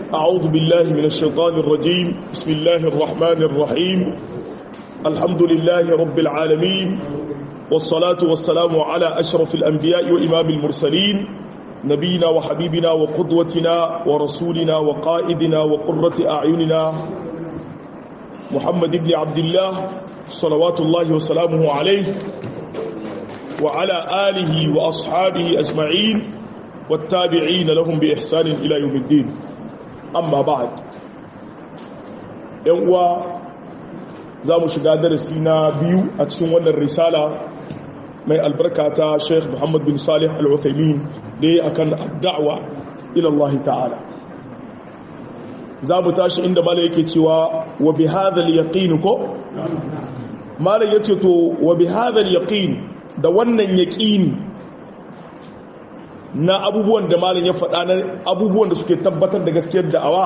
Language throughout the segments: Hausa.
أعوذ بالله من الشيطان الرجيم بسم الله الرحمن الرحيم الحمد لله رب العالمين والصلاة والسلام على أشرف الأنبياء وإمام المرسلين نبينا وحبيبنا وقدوتنا ورسولنا وقائدنا وقرة أعيننا محمد بن عبد الله صلوات الله وسلامه عليه وعلى آله وأصحابه أجمعين والتابعين لهم بإحسان إلى يوم الدين أما بعد يوم زامو شقا درسينا بيو أتكين ون الرسالة من البركة شيخ محمد بن صالح العثيمين دي أكن الدعوة إلى الله تعالى زامو تاشي عند مالك توا وبهذا اليقين كو مالك يتو وبهذا اليقين da wannan yaƙini na abubuwan da malin ya faɗa na abubuwan da suke tabbatar da gaskiyar da'awa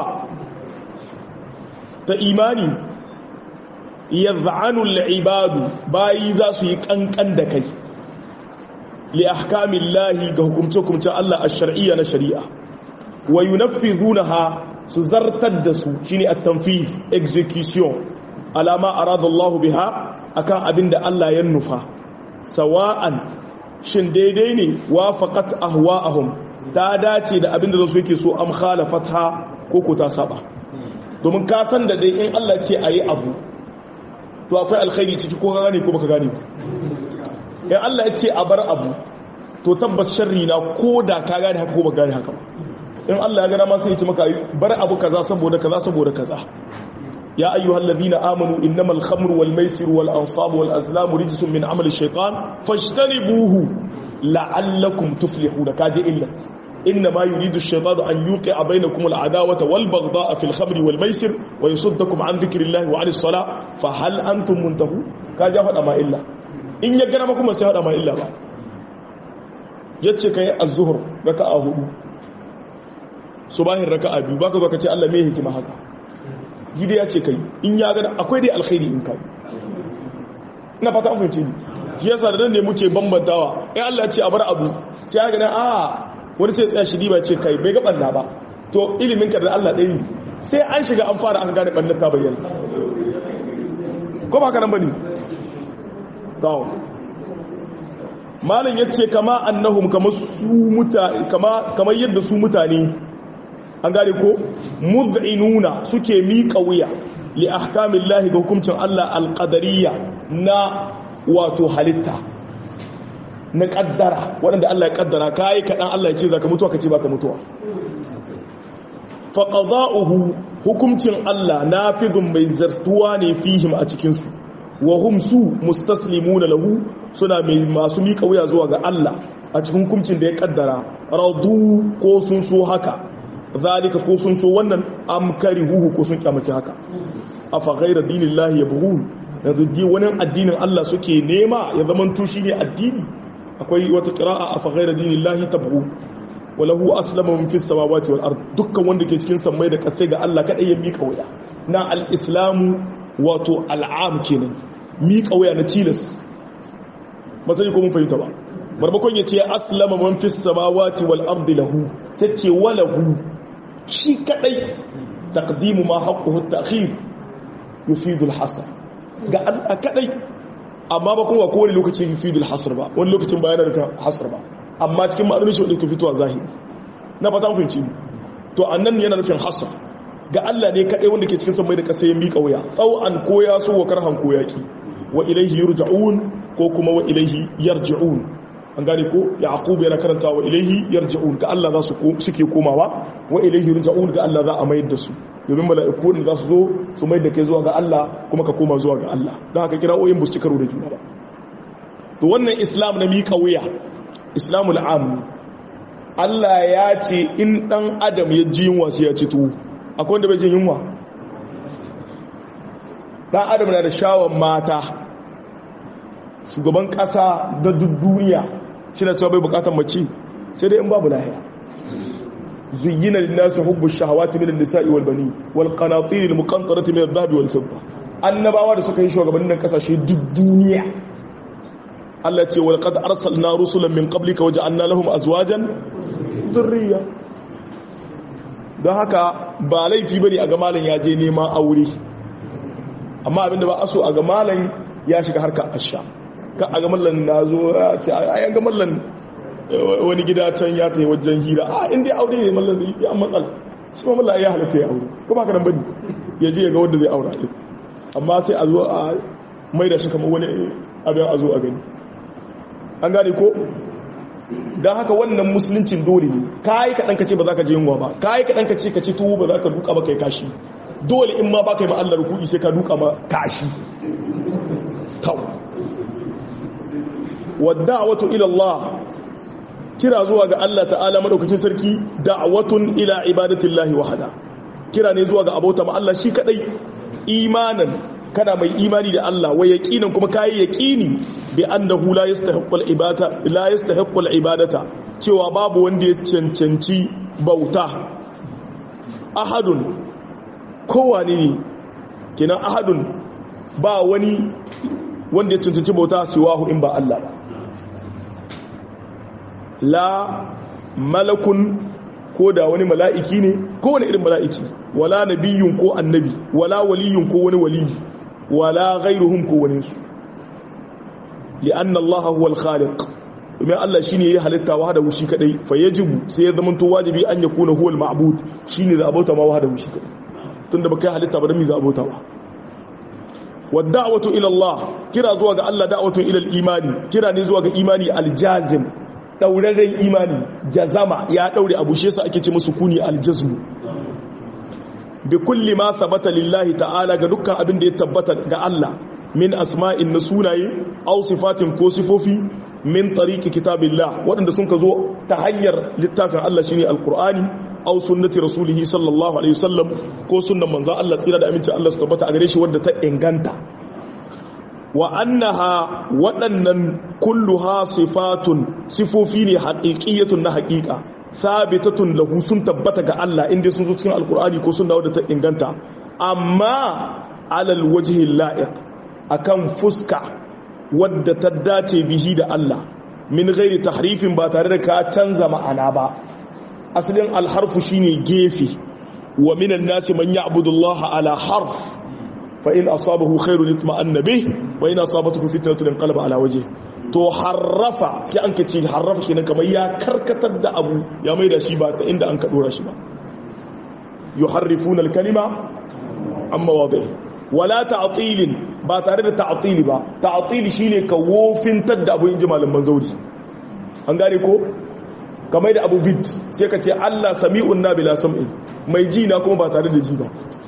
ta imani yadh'anul ibadu bayi za su yi kankan da kai li ahkamillahi ga hukumce-hukumce Allah ash-shar'iyya na shari'a wa yunaffizunaha su zartar da su shine at-tanfif execution alama arada Allah biha akan abinda Allah ya nufa sawa'an shin daidai ne wafaqat ahwa'ahum ta dace da abinda da su yake so am khalafatha ko ko ta saba domin ka san da dai in Allah ce ayi abu to akwai alkhairi ciki ko ka gane ko baka gane in Allah ya ce a bar abu to tabbas sharri na ko da ka gane haka ko baka gane haka in Allah ya gana ma sai ya ce maka bar abu kaza saboda kaza saboda kaza يا أيها الذين آمنوا إنما الخمر والميسر والأنصاب والأزلام رجس من عمل الشيطان فاجتنبوه لعلكم تفلحون كاجي إلا إنما يريد الشيطان أن يوقع بينكم العداوة والبغضاء في الخمر والميسر ويصدكم عن ذكر الله وعن الصلاة فهل أنتم منتهون كاجي هذا ما إلا إن يقرمكم سيهد ما إلا با يتشك الظهر ركعة هدو صباح الركعة بيو باكو باكو الله ميه كما هكا gida ya ce kai in ya gada akwai dai alkhairi in kai ina fata an fahimci ni shi yasa da nan ne muke bambantawa in Allah ya ce a bar abu sai ya gada a wani sai tsaya shi ba ce kai bai ga banna ba to ilimin ka da Allah ɗaya sai an shiga an fara an gane bannan ta bayyana ko ba haka nan bane to malam yace kama annahum kama su mutane kama kamar yadda su mutane an gane ko muz'inuna suke miƙa wuya li ahkamillahi ga hukuncin Allah alqadariyya na wato halitta na kaddara waɗanda Allah ya kaddara kai kaɗan Allah ya ce zaka mutuwa kace baka mutuwa fa qada'uhu hukuncin Allah nafidun mai zartuwa ne fihim a cikin su wa hum su mustaslimuna lahu suna mai masu miƙa wuya zuwa ga Allah a cikin hukuncin da ya kaddara radu ko sun so haka zalika ko sun so wannan amkari huhu ko sun kyamace haka afa ghayra dinillahi yabghun yanzu di wani addinin Allah suke nema ya zaman to shine addini akwai wata qira'a afa ghayra dinillahi tabghun walahu aslama min fis samawati wal ard dukkan wanda ke cikin sammai da kasai ga Allah kadai ya mika waya na al-islamu wato al'am kenan mika waya na tilas ba sai ko mun fahimta ba barbakon yace aslama man fis samawati wal ard lahu sai ce walahu shi kadai taqdimu ma haqquhu at-ta'khir yufidu al-hasr ga Allah kadai amma ba kuma kowane lokaci yufidu al-hasr ba wani lokacin bayanan da hasr ba amma cikin ma'anar shi wanda ke fitowa zahiri na fata mun fahimci to annan yana nufin hasr ga Allah ne kadai wanda ke cikin samai da kasa ya mika wuya tsawan ko ya so wa karhan ko yaki wa ilaihi yurja'un ko kuma wa ilaihi yarji'un an gane ko yaqub yana karanta wa ilaihi yarji'un ga Allah za su suke komawa wa ilaihi yarji'un ga Allah za a mayar da su domin mala'iku ne za su zo su mayar da kai zuwa ga Allah kuma ka koma zuwa ga Allah don haka kira oyin bu su karo da juna ba to wannan islam na miƙa wuya islamul am Allah ya ce in dan adam ya ji yunwa sai ya ci tuwo akwai wanda bai jin yunwa dan adam na da shawon mata shugaban kasa da duk duniya shi na cewa bai bukatar mace sai dai in babu lahiya zuyyina linnasi hubbu shahawati min an-nisa'i wal bani wal qanatir al muqantarati min adh-dhahabi wal fidda annabawa da suka yi shugabannin kasashe duk duniya Allah ce wal qad arsalna rusulan min qablika waja'alna lahum azwajan dhurriyya don haka ba laifi bane a ga malam ya je neman aure amma abinda ba aso a ga malam ya shiga harkar asha ka a ga mallan na zo ya ce a ga mallan wani gida can ya tayi wajen hira a inda ya aure ne mallan zai yi an matsala shi ma mallan ya halatta ya aure kuma haka nan bane ya je ya ga wanda zai aura amma sai a zo a mai da shi kamar wani abin a zo a gani an gane ko don haka wannan musuluncin dole ne ka yi kaɗan ka ce ba za ka je yunwa ba ka yi kaɗan ka ce ka ci tuwo ba za ka duka ba kai kashi dole in ma ba ka yi ma'allar kuɗi sai ka duka ma kashi tau wadda wato ilallah kira zuwa ga Allah ta'ala madaukakin sarki da'awatun ila ibadatillahi wahada kira ne zuwa ga abota ma Allah shi kadai imanan kana mai imani da Allah wa yaqinan kuma kai yaqini bi annahu la yastahiqqul ibadata la yastahiqqul ibadata cewa babu wanda ya cancanci bauta ahadun kowane ne kenan ahadun ba wani wanda ya cancanci bauta siwahu in ba Allah ba la malakun ko da wani mala'iki ne ko wani irin mala'iki wala nabiyun ko annabi wala waliyun ko wani waliyi wala ghairuhum ko wani su li'anna Allah huwa al-khaliq domin Allah shine ya halitta wahada wushi kadai fa yajibu sai ya zama to wajibi an yakuna huwa al-ma'bud shine za abota ma wahada wushi kadai tunda baka halitta ba da mi za abota ba wad'awatu ila Allah kira zuwa ga Allah da'watu ila al-imani kira ne zuwa ga imani al-jazim dauraren imani jazama ya daure abu shi yasa ake ce musu kuni al-jazmu bi kulli ma thabata lillahi ta'ala ga dukkan abin da ya tabbata ga Allah min asma'in na sunaye aw sifatin ko sifofi min tariqi kitabillah waɗanda sun ka zo ta hanyar littafin Allah shine alqur'ani aw sunnati rasulih sallallahu alaihi wasallam ko sunnan manzon Allah tsira da aminci Allah su tabbata a gare shi wanda ta inganta wa annaha waɗannan kulluha sifatun sifofi ne haqiqiyatun na haqiqa sabitatun lahu sun tabbata ga Allah inda sun zo cikin alqur'ani ko sunna wadda ta inganta amma alal wajhi la'iq akan fuska wadda ta dace bihi da Allah min gairi tahrifin ba tare da ka canza ma'ana ba asalin alharfu shine gefe wa minan nasi man ya'budu Allah ala harf fa in asabahu khairun itma'anna bih wa in asabatuhu fitnatun inqalaba ala wajhi to harrafa sai an kace harrafa kenan kamar ya karkatar da abu ya maida shi ba ta inda an ka dora shi ba yuharrifuna al-kalima amma wadihi wala ta'tilin ba tare da ta'tili ba ta'tili shine ka wofintar da abu inji malaman zauri an gane ko kamar da abu vid sai ka ce Allah sami'un na bila sam'in mai ji na kuma ba tare da ji ba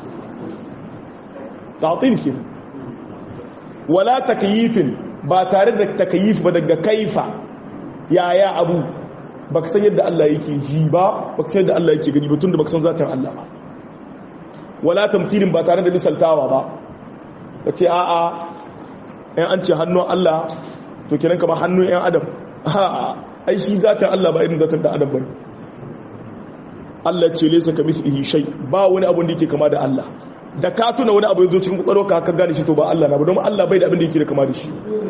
ta'til ke wala takyifin ba tare da takyif ba daga kaifa yaya abu baka san yadda Allah yake ji ba baka san yadda Allah yake gani ba tunda baka san zatin Allah ba wala tamthilin ba tare da misaltawa ba ka ce a'a yan an ce hannun Allah to kenan kamar hannun yan adam a'a ai shi zatin Allah ba irin zatin da adam bane Allah ce laysa kamithlihi shay ba wani abu da yake kama da Allah da ka tuna wani abu yazo cikin kwakwalwarka ka gane shi to ba Allah na ba don Allah bai da abin da yake da kama da shi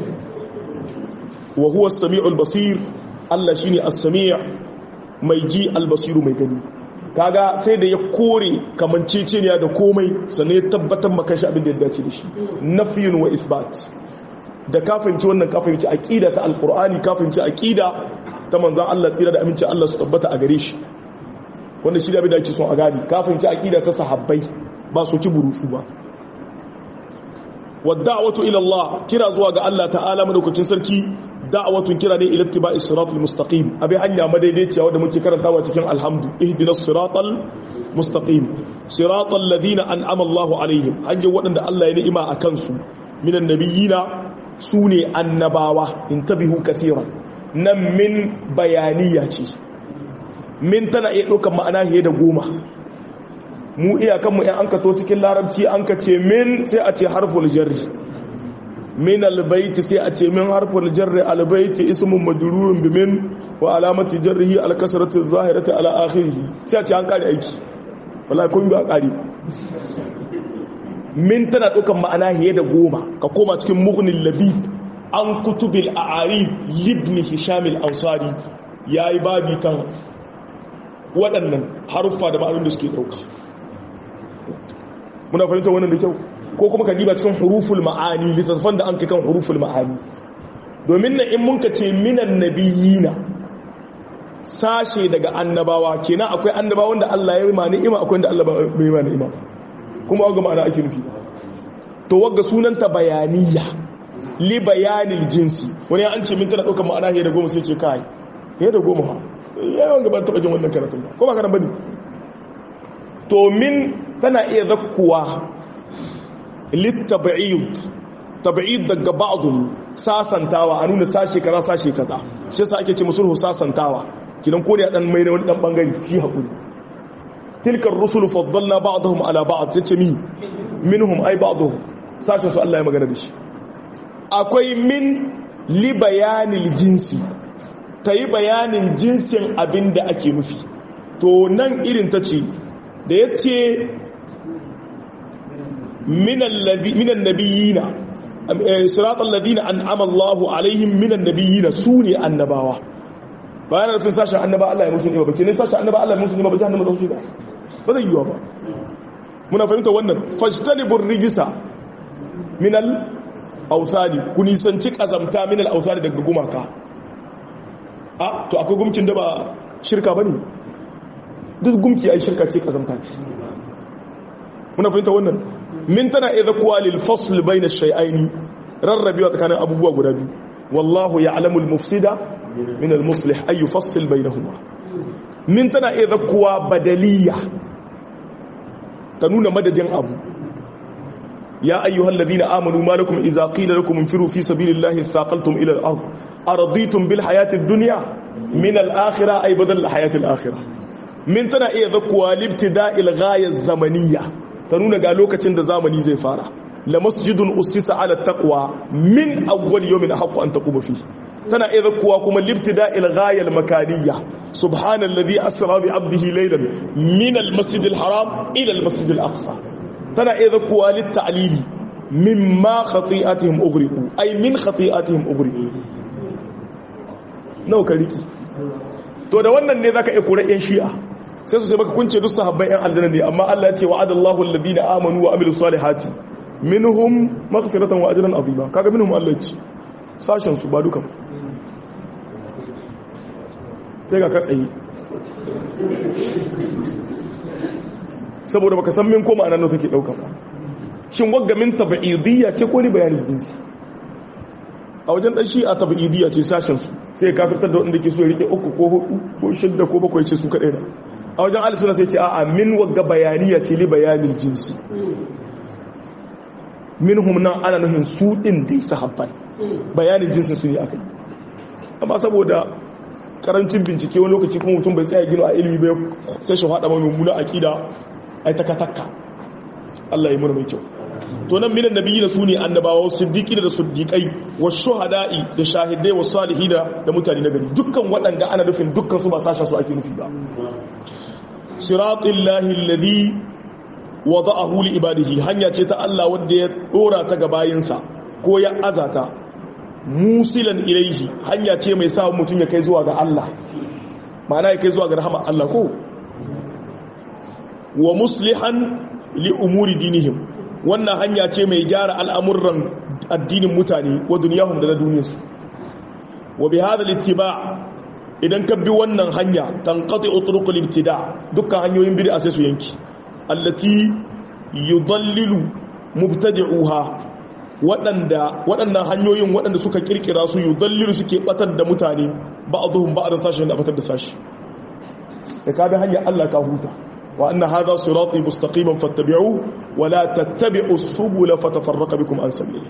wa huwa as-sami'ul basir Allah shine as-sami' mai ji al-basiru mai gani kaga sai da ya kore kamanceceniya da komai sannan ya tabbatar maka shi abin da ya dace da shi nafiyun wa isbat da ka fahimci wannan ka fahimci aqida ta alqur'ani ka fahimci aqida ta manzon Allah tsira da aminci Allah su tabbata a gare shi wanda shi da abin da ake son a gani ka fahimci aqida ta sahabbai ba su ki burutu ba wadda'watu ila Allah kira zuwa ga Allah ta'ala madaukakin sarki da'awatun kira ne ila ittiba'i siratal mustaqim abi hanya madaidaiciya wanda muke karantawa cikin alhamdu ihdinas siratal mustaqim siratal ladina an'ama Allahu alaihim hanyar wadanda Allah ya ni'ima akan su minan nabiyina sune annabawa intabihu kathiran nan min bayaniya ce min tana iya ɗaukar ma'ana fiye da goma mu iyakanmu ‘yan an kato cikin larabci an ka ce min sai a ce harful jarri min albaiti sai a ce min harful jarri albaiti ismun majrurun bi min wa alamati jarrihi alkasratu zahirati ala akhirih sai a ce an kare aiki wallahi kun ga kare min tana ɗaukar ma'ana fiye da goma ka koma cikin mughnil labib an kutubil a'arib libni hisham al-ansari yayi babi kan waɗannan haruffa da ma'anin da suke ɗauka muna fahimta wannan da kyau ko kuma ka diba cikin huruful ma'ani littattafan da an kai kan huruful ma'ani domin na in mun ka ce minan nabiyina sashe daga annabawa kenan akwai annabawan da Allah ya yi ma ni'ima akwai da Allah bai yi ma ni'ima kuma ga ma'ana ake nufi to wagga sunanta bayaniya li bayanil jinsi wani an ce min tana ɗaukar ma'ana ya da goma sai ce kai ya da goma ha yawan gaban taɓa jin wannan karatun ba ko ba karan bane to min tana iya zakkuwa littabi'id tabi'id daga ba'd sasantawa a nuna sashe kaza sashe kaza shi yasa ake ce musulhu sasantawa kidan ko da dan mai da wani dan bangare shi hakuri tilka ar-rusul faddalna ba'dahum ala ba'd yace mi minhum ay ba'dhum sashen su Allah ya magana da shi akwai min li bayanil jinsi tayi bayanin jinsin abinda ake nufi to nan irin ta ce da yace minan nabiyina siratal ladina an'ama Allahu alaihim minan nabiyina sune annabawa bayan rufin sashen annaba Allah ya musu ne ba bace ne sashen annaba Allah ya musu ne ba jahannama zan shiga ba zai yiwa ba muna fahimta wannan fajtanibur rijisa minal awthani ku nisanci kazamta minal awthani daga gumaka a to akwai gumkin da ba shirka bane duk gumki ai shirka ce kazamta ce muna fahimta wannan min tana idza kuwa lil fasl bayna shay'aini rarrabewa tsakanin abubuwa guda biyu wallahu ya'lamu al mufsida min al muslih ay yufassil bainahuma min tana idza kuwa badaliya ta nuna madadin abu ya ayyuhal ladina amanu ma lakum idza qila lakum infiru fi sabilillahi thaqaltum ila al ard araditum bil hayati ad dunya min al akhirah ay badal al hayati al akhirah min tana iya zakkuwa libtida'il ghaya zamaniyya ta nuna ga lokacin da zamani zai fara la masjidun ussisa ala taqwa min awwal yawmin haqqu an taquma fi tana idza kuwa kuma libtida'il ghaya al makaniyya subhanalladhi asra bi 'abdihi laylan min al masjid al haram ila al masjid al aqsa tana idza kuwa lit ta'lili mimma khati'atihim ughriqu ay min khati'atihim ughriqu nau kariki to da wannan ne zaka iya kura yan shi'a sai su sai baka kunce duk sahabbai yan aljanna ne amma Allah ya ce wa'adallahu alladhina amanu wa amilus salihati minhum maghfiratan wa ajran azima kaga minhum Allah ya ce sashen su ba dukan sai ga katsayi saboda baka san min ko ma'anar da take dauka ba shin wagga min tab'idiyya ce ko ni bayanin jinsi a wajen dan shi a tab'idiyya ce sashen su sai kafirtar da wanda ke so ya rike uku ko hudu ko shidda ko bakwai ce su kadai na a wajen alisuna sai ce a'a min wagga bayaniya ce li bayanin jinsi min nan ana nuhin su din dai sahabban bayanin jinsin su ne akai amma saboda karancin bincike wani lokaci kuma mutum bai tsaya gino a ilimi bai sai shi hada mai mummuna aqida ai taka taka Allah ya mura mai kyau to nan minan nabiyina su ne annabawa siddiqi da siddiqai wa shuhada'i da shahidai wa salihina da mutane na gari dukkan waɗanda ana nufin dukkan su ba sasha su ake nufi ba siratul lahi alladhi wada'ahu li ibadihi hanya ce ta Allah wanda ya dora ta ga bayinsa ko ya azata musilan ilaihi hanya ce mai sa mutum ya kai zuwa ga Allah ma'ana ya kai zuwa ga rahama Allah ko wa muslihan li umuri dinihim wannan hanya ce mai gyara al'amuran addinin mutane wa duniyahum da na duniyarsu wa bi hadha littiba idan ka bi wannan hanya tanqati utruqul ibtida dukkan hanyoyin bid'a sai su yanki allati yudallilu mubtadi'uha waɗanda waɗannan hanyoyin waɗanda suka kirkira su yudallilu suke batar da mutane ba'dhum ba'dan sashin da batar da sashi da ka bi hanya Allah ka huta وأن هذا صراطي مستقيما فاتبعوه ولا تتبعوا السبل فتفرق بكم عن سبيله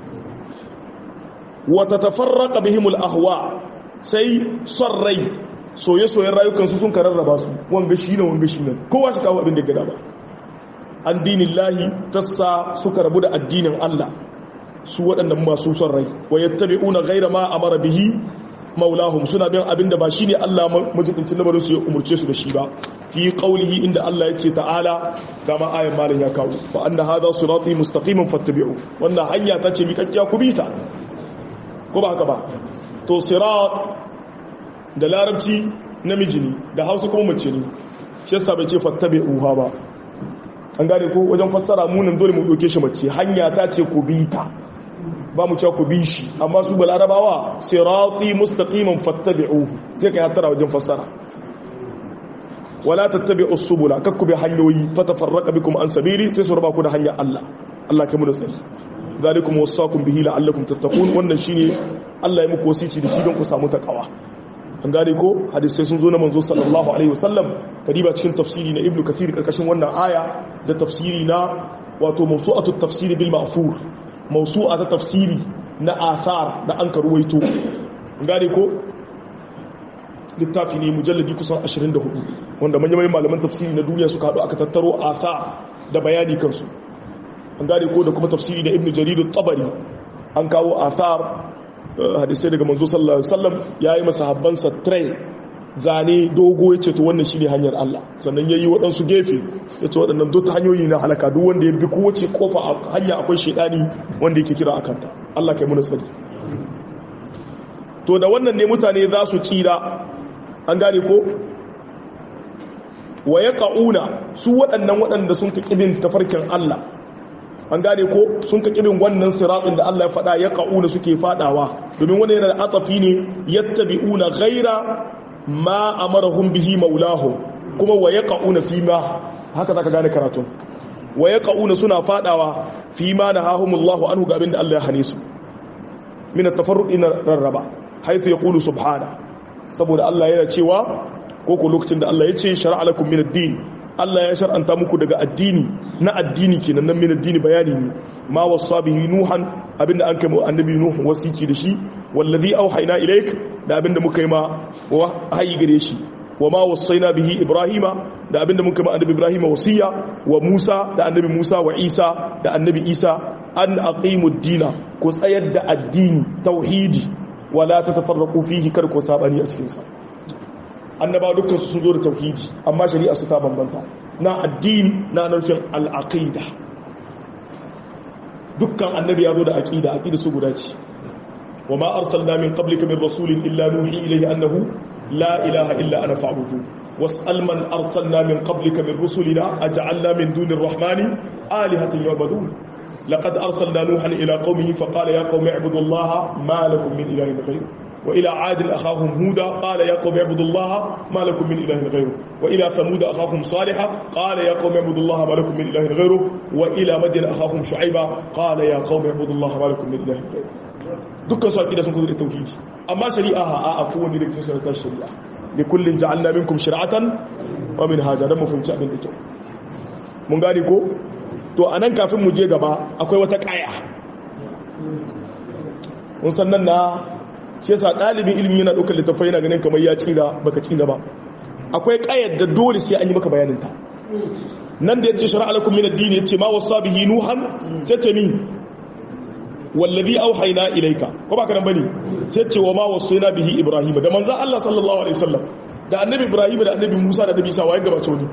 وتتفرق بهم الأهواء سي صري soye soyen rayukansu sun kararraba su wanga shi ne wanga shi nan kowa shi kawo abin da gada ba an dinin lahi tassa suka rabu da addinin Allah su waɗannan masu son rai wa yattabi'una ghayra ma amara bihi maulahum suna bin abin da ba shi ne Allah majibincin lamarin su ya umurce su da shi ba fi qaulihi inda Allah ya ce ta'ala kama ayan malam ya kawo fa anna hadha sirati mustaqiman fattabi'u wannan hanya ta ce miƙaƙƙiya ku bi ta ko ba haka ba to sirat da larabci namiji ne da hausa kuma mace ne shi yasa bai ce fattabi'uha ba an gane ko wajen fassara munin dole mu doke shi mace hanya ta ce ku bi ta ba mu cewa ku bi shi amma su balarabawa sirati mustaqiman fattabi'uhu sai kai hatara wajen fassara wala tattabi'us subula kakku bi hanyoyi fatafarraqa bikum an sabili sai su raba ku da hanyar Allah Allah kai mu da tsari zalikum wasaqum bihi la'allakum tattaqun wannan shine Allah ya muku wasici da shi don ku samu takawa an gane ko hadisai sun zo na manzo sallallahu alaihi wasallam kadiba cikin tafsiri na ibnu kathir karkashin wannan aya da tafsiri na wato mawsu'atu tafsiri bil ma'fur mawsu'a ta tafsiri na athar da an karuwaito an gane ko littafi ne mujalladi kusan 24 wanda manyan malaman tafsiri na duniya suka haɗu aka tattaro athar da bayani kansu an gane ko da kuma tafsiri da ibnu jarir at-tabari an kawo athar hadisai daga manzo sallallahu alaihi wasallam yayi masahabbansa tray zane dogo yace to wannan shine hanyar Allah sannan yayi waɗansu gefe yace waɗannan duk hanyoyi na halaka duk wanda ya bi kowace kofa hanya akwai shedani wanda yake kira akanta Allah kai mu nasari to da wannan ne mutane za su tsira an gane ko wa yaqauna su waɗannan waɗanda sun ka kibin tafarkin Allah an gane ko sun ka kirin wannan siratin da Allah ya faɗa ya ƙa'una suke faɗawa domin wani yana da atafi ne yattabi'una ghaira ma amarahum bihi maulahum kuma wa yaqa'una fi ma haka zaka gane karatun wa yaqa'una suna faɗawa fi ma nahahumullahu anhu ga abinda Allah ya hane su min at-tafarruqi rarraba haythu yaqulu subhana saboda Allah yana cewa ko ko lokacin da Allah ya ce shar'a lakum min ad-din Allah ya shar'anta muku daga addini na addini kenan nan min addini bayani ne ma wasa bihi nuhan abinda an kai annabi nuhu wasici da shi wallazi auhayna ilaik da abinda muka yi ma wahayi gare shi wa ma wasaina bihi ibrahima da abinda muka yi ma annabi ibrahima wasiya wa musa da annabi musa wa isa da annabi isa an aqimu dina ku tsayar da addini tauhidi wala tatafarraqu fihi kar ku sabani a cikin sa annaba dukkan su sun zo da tauhidi amma shari'a su ta bambanta na addini na nufin al'aqida dukkan annabi ya zo da aqida aqida su guda ce wa ma arsalna min qablika min rasulin illa nuhi ilayhi annahu la ilaha illa ana fa'budu was'al man arsalna min qablika min rusulina aj'alna min dunir rahmani alihatan yu'badun laqad arsalna nuhan ila qaumihi faqala ya qaumi ibudu allaha ma lakum min ilahin ghayruhu وإلى عاد أخاهم هودا قال يا قوم اعبدوا الله ما لكم من إله غيره وإلى ثمود أخاهم صالحا قال يا قوم اعبدوا الله ما لكم من إله غيره وإلى مدين أخاهم شعيبا قال يا قوم اعبدوا الله ما لكم من إله غيره dukkan su akida sun kuzo da tauhidi amma shari'a ha a kowanne da kusa ta shari'a li kullin ja'alna minkum shir'atan wa min hada dan mu fahimci abin da kyau mun gane ko to anan kafin mu je gaba akwai wata kaya mun san nan na shi yasa ɗalibin ilimi yana ɗaukar littattafai yana ganin kamar ya cira baka cira ba akwai ƙayar da dole sai an yi maka bayaninta nan da ya ce shari'a alakum min addini yace ma wasa bihi nuhan sai ce min wallazi auhayna ilayka ko baka nan bane sai ce wa ma wasayna bihi ibrahim da manzo Allah sallallahu alaihi wasallam da annabi ibrahim da annabi musa da annabi isa waye gabace wani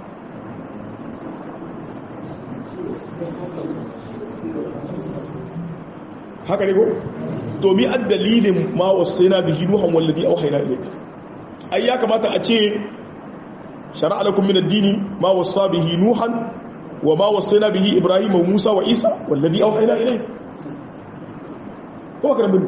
haka ne ko domin an dalilin ma wasu na bihi nuhan wallazi auhayna ilayka ai ya kamata a ce shar'a lakum min ad-dini ma wasa bihi nuhan wa ma wasayna bihi ibrahim wa musa wa isa wallazi auhayna ilayka ko baka bin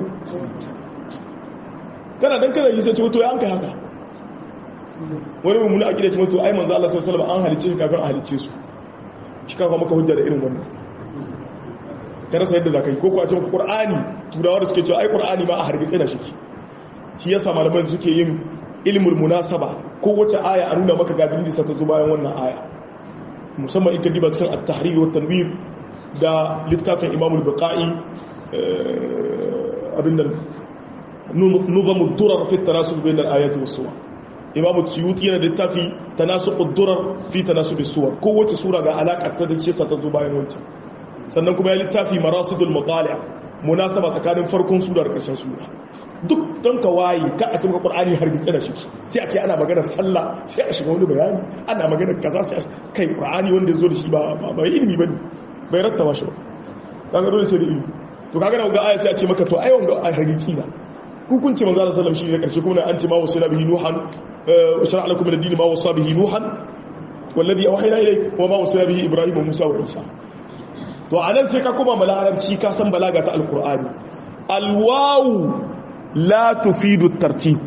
kana dan kana yi sai ce to ya an kai haka wani mummuna akida ce to ai manzo Allah sallallahu alaihi wasallam an halice shi kafin a halice su shi kafa maka hujja da irin wannan ka rasa yadda za ka yi ko kuwa cikin ƙur'ani turawa da suke cewa ai ƙur'ani ma a hargitse da shi shi yasa malaman suke yin ilmul munasaba ko wace aya a nuna maka gadin da ta zo bayan wannan aya musamman in ka diba cikin at-tahrir wa tanwir da littafin Imam al-Buqai abin nan nuzam ad-durar fi at-tanasub bayna al-ayati was-suwar Imam Suyuti yana da littafi tanasub ad-durar fi tanasub as-suwar ko wace sura ga alakar ta da ce ta zo bayan wancan sannan kuma ya littafi marasidul mutali munasaba tsakanin farkon sura da ƙarshen sura duk don ka waye ka a cikin qur'ani har gitse da shi sai a ce ana magana sallah sai a shiga wani bayani ana magana kaza sai kai qur'ani wanda ya zo da shi ba ba ilimi bane bai rattaba shi ba kaga dole sai da ilimi to kaga da ga aya sai a ce maka to ai wanga ai hargici na hukunci manzo Allah sallallahu alaihi wasallam shi ne karshe kuma an ce ma wasila bihi nuhan shar'a lakum min ad-din ma wasa bihi nuhan wallazi awhayna ilayk wa ma wasayna bihi ibrahim wa musa wa isa to anan sai ka koma malarabci ka san balaga ta alqur'ani alwawu la tufidu tartib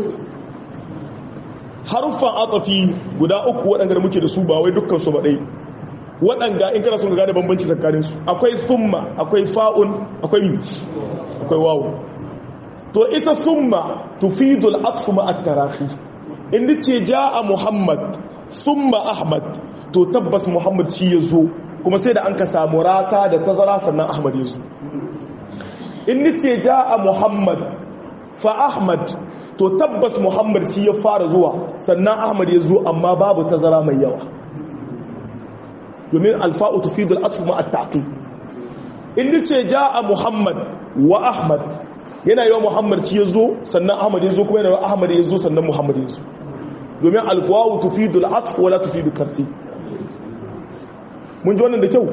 harfan atafi guda uku waɗanda muke da su ba wai dukkan su ba dai waɗanda in kana son ka gane bambanci tsakanin su akwai summa akwai fa'un akwai mi akwai wawu to ita summa tufidu al-atfu ma at-tarafi in ce jaa muhammad summa ahmad to tabbas muhammad shi yazo kuma sai da an ka samu rata da tazara sannan ahmad yazo in ce jaa muhammad fa ahmad to tabbas muhammad shi ya fara zuwa sannan ahmad yazo amma babu tazara mai yawa domin alfa'u tufidu al-atfu ma at-taqib in ce jaa muhammad wa ahmad yana yawa muhammad shi ya zo sannan ahmad ya zo kuma yana yawa ahmad ya zo sannan muhammad ya zo domin alfawawu tufidu al'atf wala tufidu karti mun ji wannan da kyau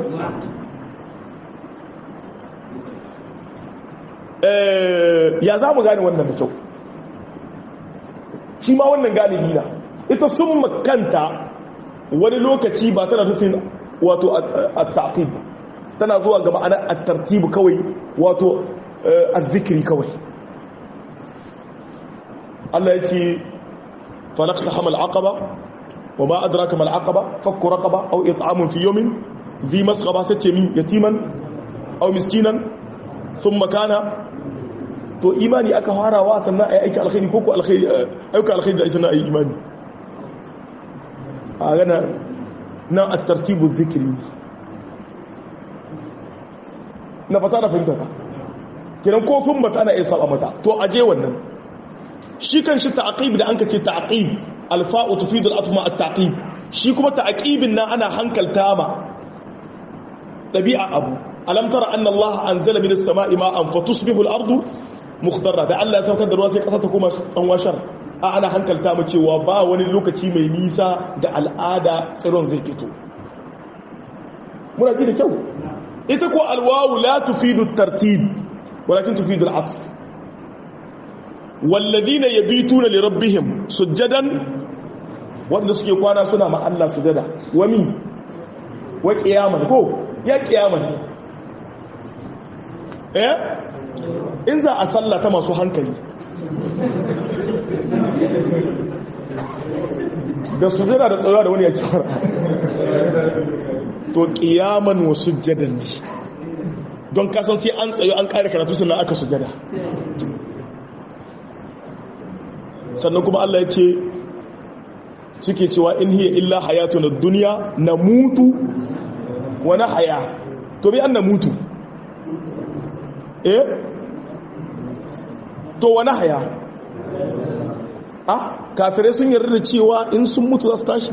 ya za mu gane wannan da kyau shi ma wannan galibi na ita sun makanta wani lokaci ba tana nufin wato a tana zuwa ga ma'ana a tartibu kawai wato الذكر كوي الله يتي فلقتحم العقبة وما أدراك ما العقبة فك رقبة أو إطعام في يوم ذي مسغبة ستيمي يتيما أو مسكينا ثم كان to imani aka farawa sannan ai aiki alkhairi ko ko alkhairi aika alkhairi da sannan ai imani a gana nan at-tartibu dhikri na fata da fahimta ta kiran ko sun bata ana iya saba mata to aje wannan shi kan shi ta'aqib da anka ce ta'aqib alfa'u tufidu al-atma at-ta'qib shi kuma ta'aqibin nan ana hankalta ma dabi'a abu alam tara anna Allah anzala minas sama'i ma'an fatusbihu al-ardu mukhdarra da Allah ya saukar da ruwa sai kasa ta koma tsanwashar a ana hankalta mu cewa ba wani lokaci mai nisa da al'ada tsiron zai fito muna ji da kyau ita ko alwawu la tufidu at-tartib ولكن تفيد العطف والذين يبيتون لربهم سجدا wanda suke kwana suna ma Allah sujada wami wa kiyaman ko ya kiyaman eh in za a sallata masu hankali da sujada da tsara da wani ya kira to kiyaman wa sujjadan ne don kasan sai an tsayo an ƙari karatu sannan aka sujada sannan kuma Allah ya ce suke cewa in hiya illa hayatu na duniya na mutu wani haya to bi an na mutu eh to wani haya ah kafirai sun yarda da cewa in sun mutu za su tashi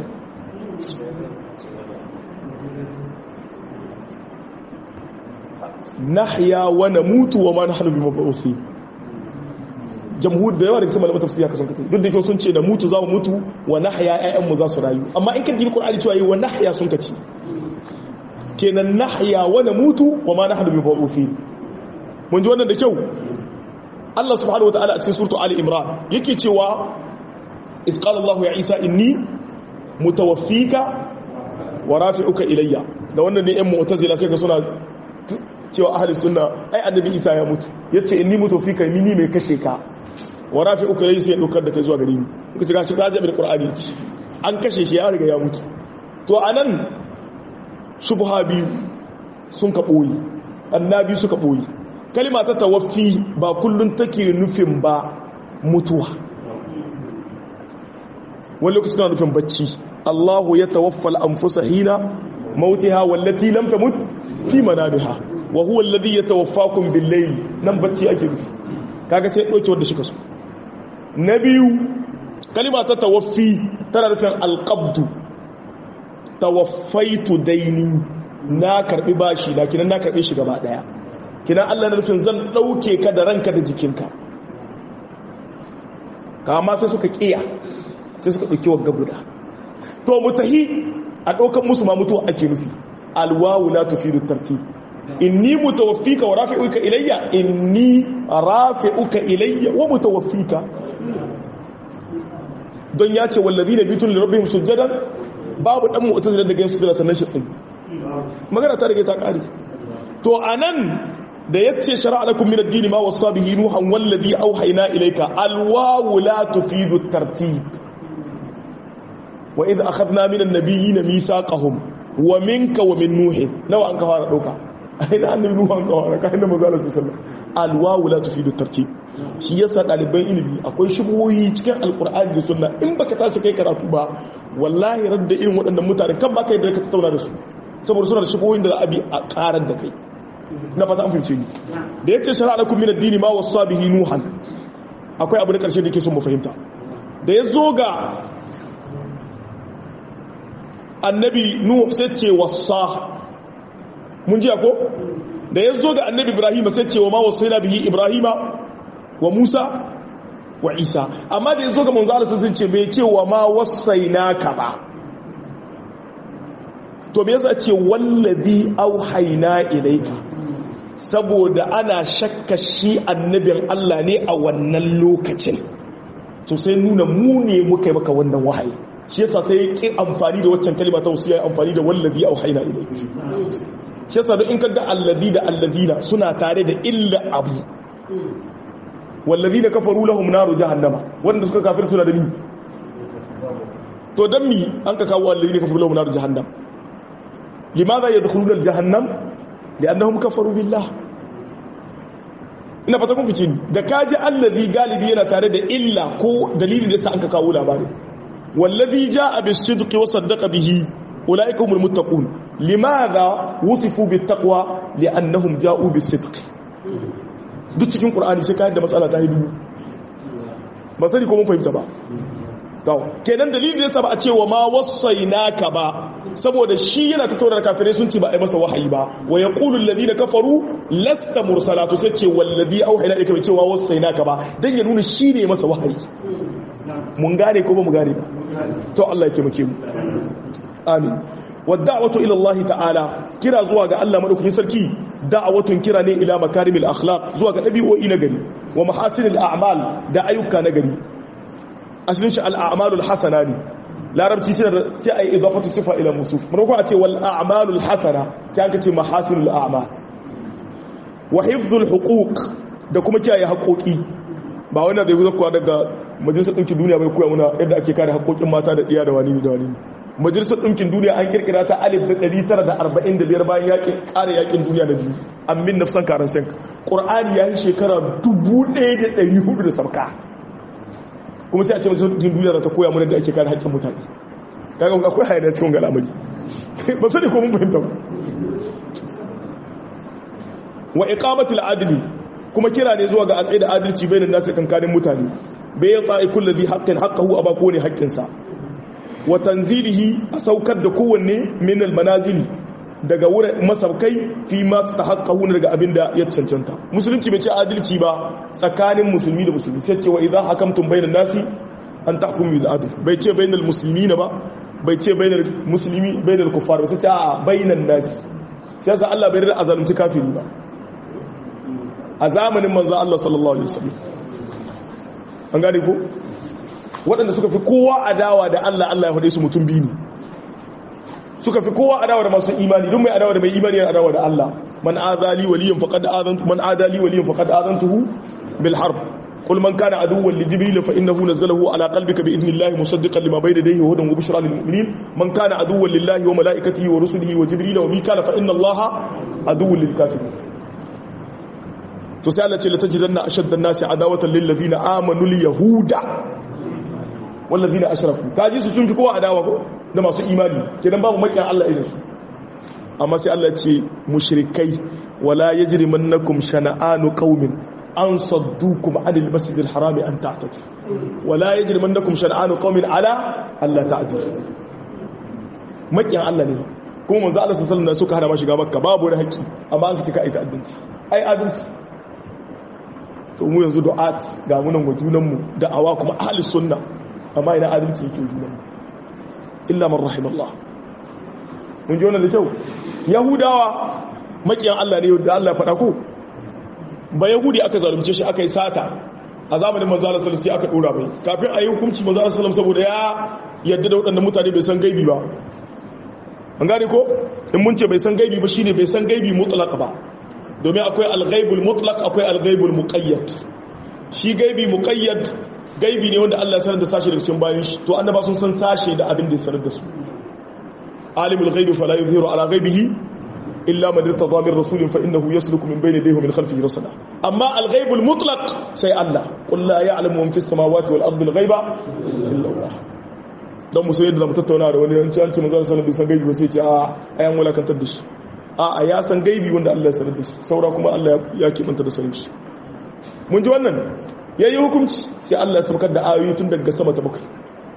nahya wa namutu wa ma nahnu bimab'uthi jamhur da yawa daga cikin malaman tafsiri haka sun kace duk da kyau sun ce na mutu za mu mutu wa nahya ƴaƴan mu za su rayu amma in kan dibi qur'ani cewa yi wa nahya sun kace kenan nahya wa namutu wa ma nahnu bimab'uthi mun ji wannan da kyau Allah subhanahu wataala a cikin suratu ali imran yake cewa idh qala Allah ya Isa inni mutawaffika wa rafi'uka ilayya da wannan ne ƴan mu'tazila sai ka suna cewa ahli sunna ai annabi isa ya mutu yace inni mutu fi kai mini mai kashe ka wa rafi uku rai sai ya dokar da kai zuwa gare ni kuka ci gashi gaji bil qur'ani an kashe shi ya riga ya mutu to anan shubha biyu sun ka boyi annabi suka boyi kalma ta tawaffi ba kullun take nufin ba mutuwa wani lokaci na nufin bacci Allahu ya tawaffal anfusa hina mautiha wallati lam tamut fi manamiha wa huwa alladhi yatawaffakum bil-layl nan bacci ake nufi kaga sai dauke wanda shika so na biyu kalima ta tawaffi tana nufin al-qabd tawaffaitu daini na karbi bashi na kinan na karbe shi gaba daya kinan Allah na nufin zan dauke ka da ranka da jikinka kama sai suka kiya sai suka dauki wagga guda to mutahi a daukan musu ma mutuwa ake nufi alwawu la tufidu tartib inni mutawaffika wa rafi'uka ilayya inni rafi'uka ilayya wa mutawaffika don ya ce wallazina bitun li rabbihim sujadan babu dan mu'tazila daga yin sujada sannan shi tsayi magana ta rage ta kare to anan da yace shar'a lakum min ad-din ma wasa bihi nuhan wallazi awhayna ilayka alwawu la tufidu at-tartib wa idh akhadna min an-nabiyyin mithaqahum wa minka wa min nuh nawa an ka fara dauka aina annabi nuhu an ka fara kai da manzo sallallahu alaihi wasallam alwawu la tufidu at-tartib shi yasa ɗaliban ilimi akwai shubuhoyi cikin alkur'ani da sunna in baka tashi kai karatu ba wallahi radda irin waɗannan mutane kan baka yi da ka tattauna da su saboda suna da shubuhoyin da za a bi a ƙarar da kai na fata an fahimce ni da yace shari'a lakum min ad-dini ma wasa bihi nuhan akwai abu da ƙarshe da ke son mu fahimta da ya zo ga annabi nuhu sai ce wasa mun ji ko da ya zo ga annabi ibrahim sai ce wa ma wasaina bihi ibrahima wa Musa wa Isa amma da yazo ga manzo Allah sun ce bai ce wa ma wasainaka ba to me yasa ce wallazi auhayna ilayka saboda ana shakka shi annabin Allah ne a wannan lokacin to sai nuna mu ne muka yi maka wannan wahayi shi yasa sai ya ki amfani da waccan kalma ta wasiya amfani da wallazi auhayna ilayka shi yasa in ka ga allazi da allazina suna tare da illa abu wallazi da kafaru lahum naru jahannama wanda suka kafir suna da ni to dan mi an ka kawo wallazi da kafaru lahum naru jahannam limadha yadkhuluna aljahannam li'annahum kafaru billah ina fata kun fice ni da kaji allazi galibi yana tare da illa ko dalilin da sa an ka kawo labarin wallazi jaa bis-sidqi wa saddaqa bihi ulaika humul muttaqun limadha wusifu bit-taqwa li'annahum ja'u bis-sidqi duk cikin ƙur'ani sai kayan da matsala ta yi dubu ba sani ko mun fahimta ba kenan dalilin yasa ba a cewa ma wasai naka ba saboda shi yana ta taurar kafirai sun ce ba a yi masa wahayi ba wa ya ƙulun ladi na kafaru lasta mursalatu sai ce wallazi auhaina ika bai cewa wasai naka ba don ya nuna shi ne masa wahayi mun gane ko ba mu gane ba to Allah ya taimake mu amin wadda'watu ila Allah ta'ala kira zuwa ga Allah madaukakin sarki da'awatun kira ne ila makarimil akhlaq zuwa ga dabi'o'i na gari wa mahasinil a'mal da ayyuka na gari asalin shi al'amalul hasana ne larabci sai sai ayi idafatu sifa ila musuf mun ko a ce wal a'malul hasana sai aka ce mahasinul a'mal wa hifdhul huquq da kuma kiyaye haƙoƙi ba wanda zai zuwa daga majalisar ɗinkin duniya bai koya muna yadda ake kare haƙoƙin mata da ɗiya da wani da wani majalisar ɗinkin duniya an kirkira ta alif da 945 bayan yakin ƙara yakin duniya da biyu amin nafsan karan sanka ƙur'ani ya yi shekara 1400 da sabka kuma sai a ce majalisar ɗinkin duniya za ta koya mana da ake kare haƙƙin mutane kaga akwai hayaniya cikin ga al'amari ba sani ko mun fahimta ba wa iqamatul adli kuma kira ne zuwa ga a tsaye da adalci bainan nasu kankanin mutane bai ya tsaye kullu dhi haqqin haqqahu aba ko ne haƙƙinsa wa tanzilihi a saukar da kowanne min almanazili daga wurin masaukai fi ma stahaqqahu daga abinda ya cancanta musulunci bai ce adalci ba tsakanin musulmi da musulmi sai ce wa idza hakamtum bainan nasi an tahkumu bil adl bai ce bainal muslimina ba bai ce bainal muslimi bainal kuffar ba sai ce a bainan nasi sai yasa Allah bai rada azalunci kafiri ba a zamanin manzo Allah sallallahu alaihi wasallam an gane ko waɗanda suka fi kowa adawa da Allah Allah ya faɗe su mutum biyu ne suka fi kowa adawa da masu imani don mai adawa da mai imani yana adawa da Allah man adali waliyan faqad adantu man adali waliyan faqad adantuhu bil harb qul man kana aduwwan li jibril fa innahu nazzalahu ala qalbika bi idnillahi musaddiqan lima bayna yadayhi wa hudan wa bushra lil mu'minin man kana aduwwan lillahi wa malaikatihi wa rusulihi wa jibril wa mikala fa inna allaha aduwwun lil kafirin to sai Allah ce la tajidanna ashadda an-nasi adawatan lil ladina amanu al yahuda wal ladina ashraku kaji su sun fi kowa adawa ko da masu imani kenan babu makiyan Allah irin su amma sai Allah ce mushrikai wala yajrimannakum shana'anu qaumin an saddukum anil masjidil harami an ta'tadu wala yajrimannakum shana'anu qaumin ala alla ta'dilu makiyan Allah ne kuma manzo Allah sallallahu alaihi wasallam suka hana ma shiga makka babu wani haƙi amma an kace ka aita addinci ai adalci to mu yanzu du'at ga munan wa junanmu da'awa kuma ahli sunna amma ina adalci yake junanmu illa man rahimallah mun ji wannan da kyau yahudawa makiyan Allah ne da Allah ya faɗa ko ba yahudi aka zalunce shi aka yi sata a zamanin manzo Allah sallallahu alaihi aka dora mai kafin a yi hukunci manzo Allah sallallahu saboda ya yadda da waɗannan mutane bai san gaibi ba an gane ko in mun ce bai san gaibi ba shine bai san gaibi mutlaq ba domin akwai al-ghaibul mutlaq akwai al-ghaibul muqayyad shi gaibi muqayyad gaibi ne wanda Allah ya sanar da sashi daga cikin bayan shi to annaba sun san sashe da abin da ya sanar da su alimul ghaibi fala yuzhiru ala ghaibihi illa man irtada min rasulin fa innahu yasluku min bayni yadayhi min khalfihi rusula amma al-ghaibul mutlaq sai Allah qul la ya'lamu man fis samawati wal ardi al-ghaiba illa Allah dan musu yadda zamu tattauna da wani yanci an ce manzo sallallahu alaihi wasallam bai san gaibi ba sai ce a ayan walakantar da shi a a ya san gaibi wanda Allah ya sanar da shi saura kuma Allah ya kimanta da sanin shi mun ji wannan yayi hukunci sai Allah ya saukar da ayoyi tun daga sama ta bakwai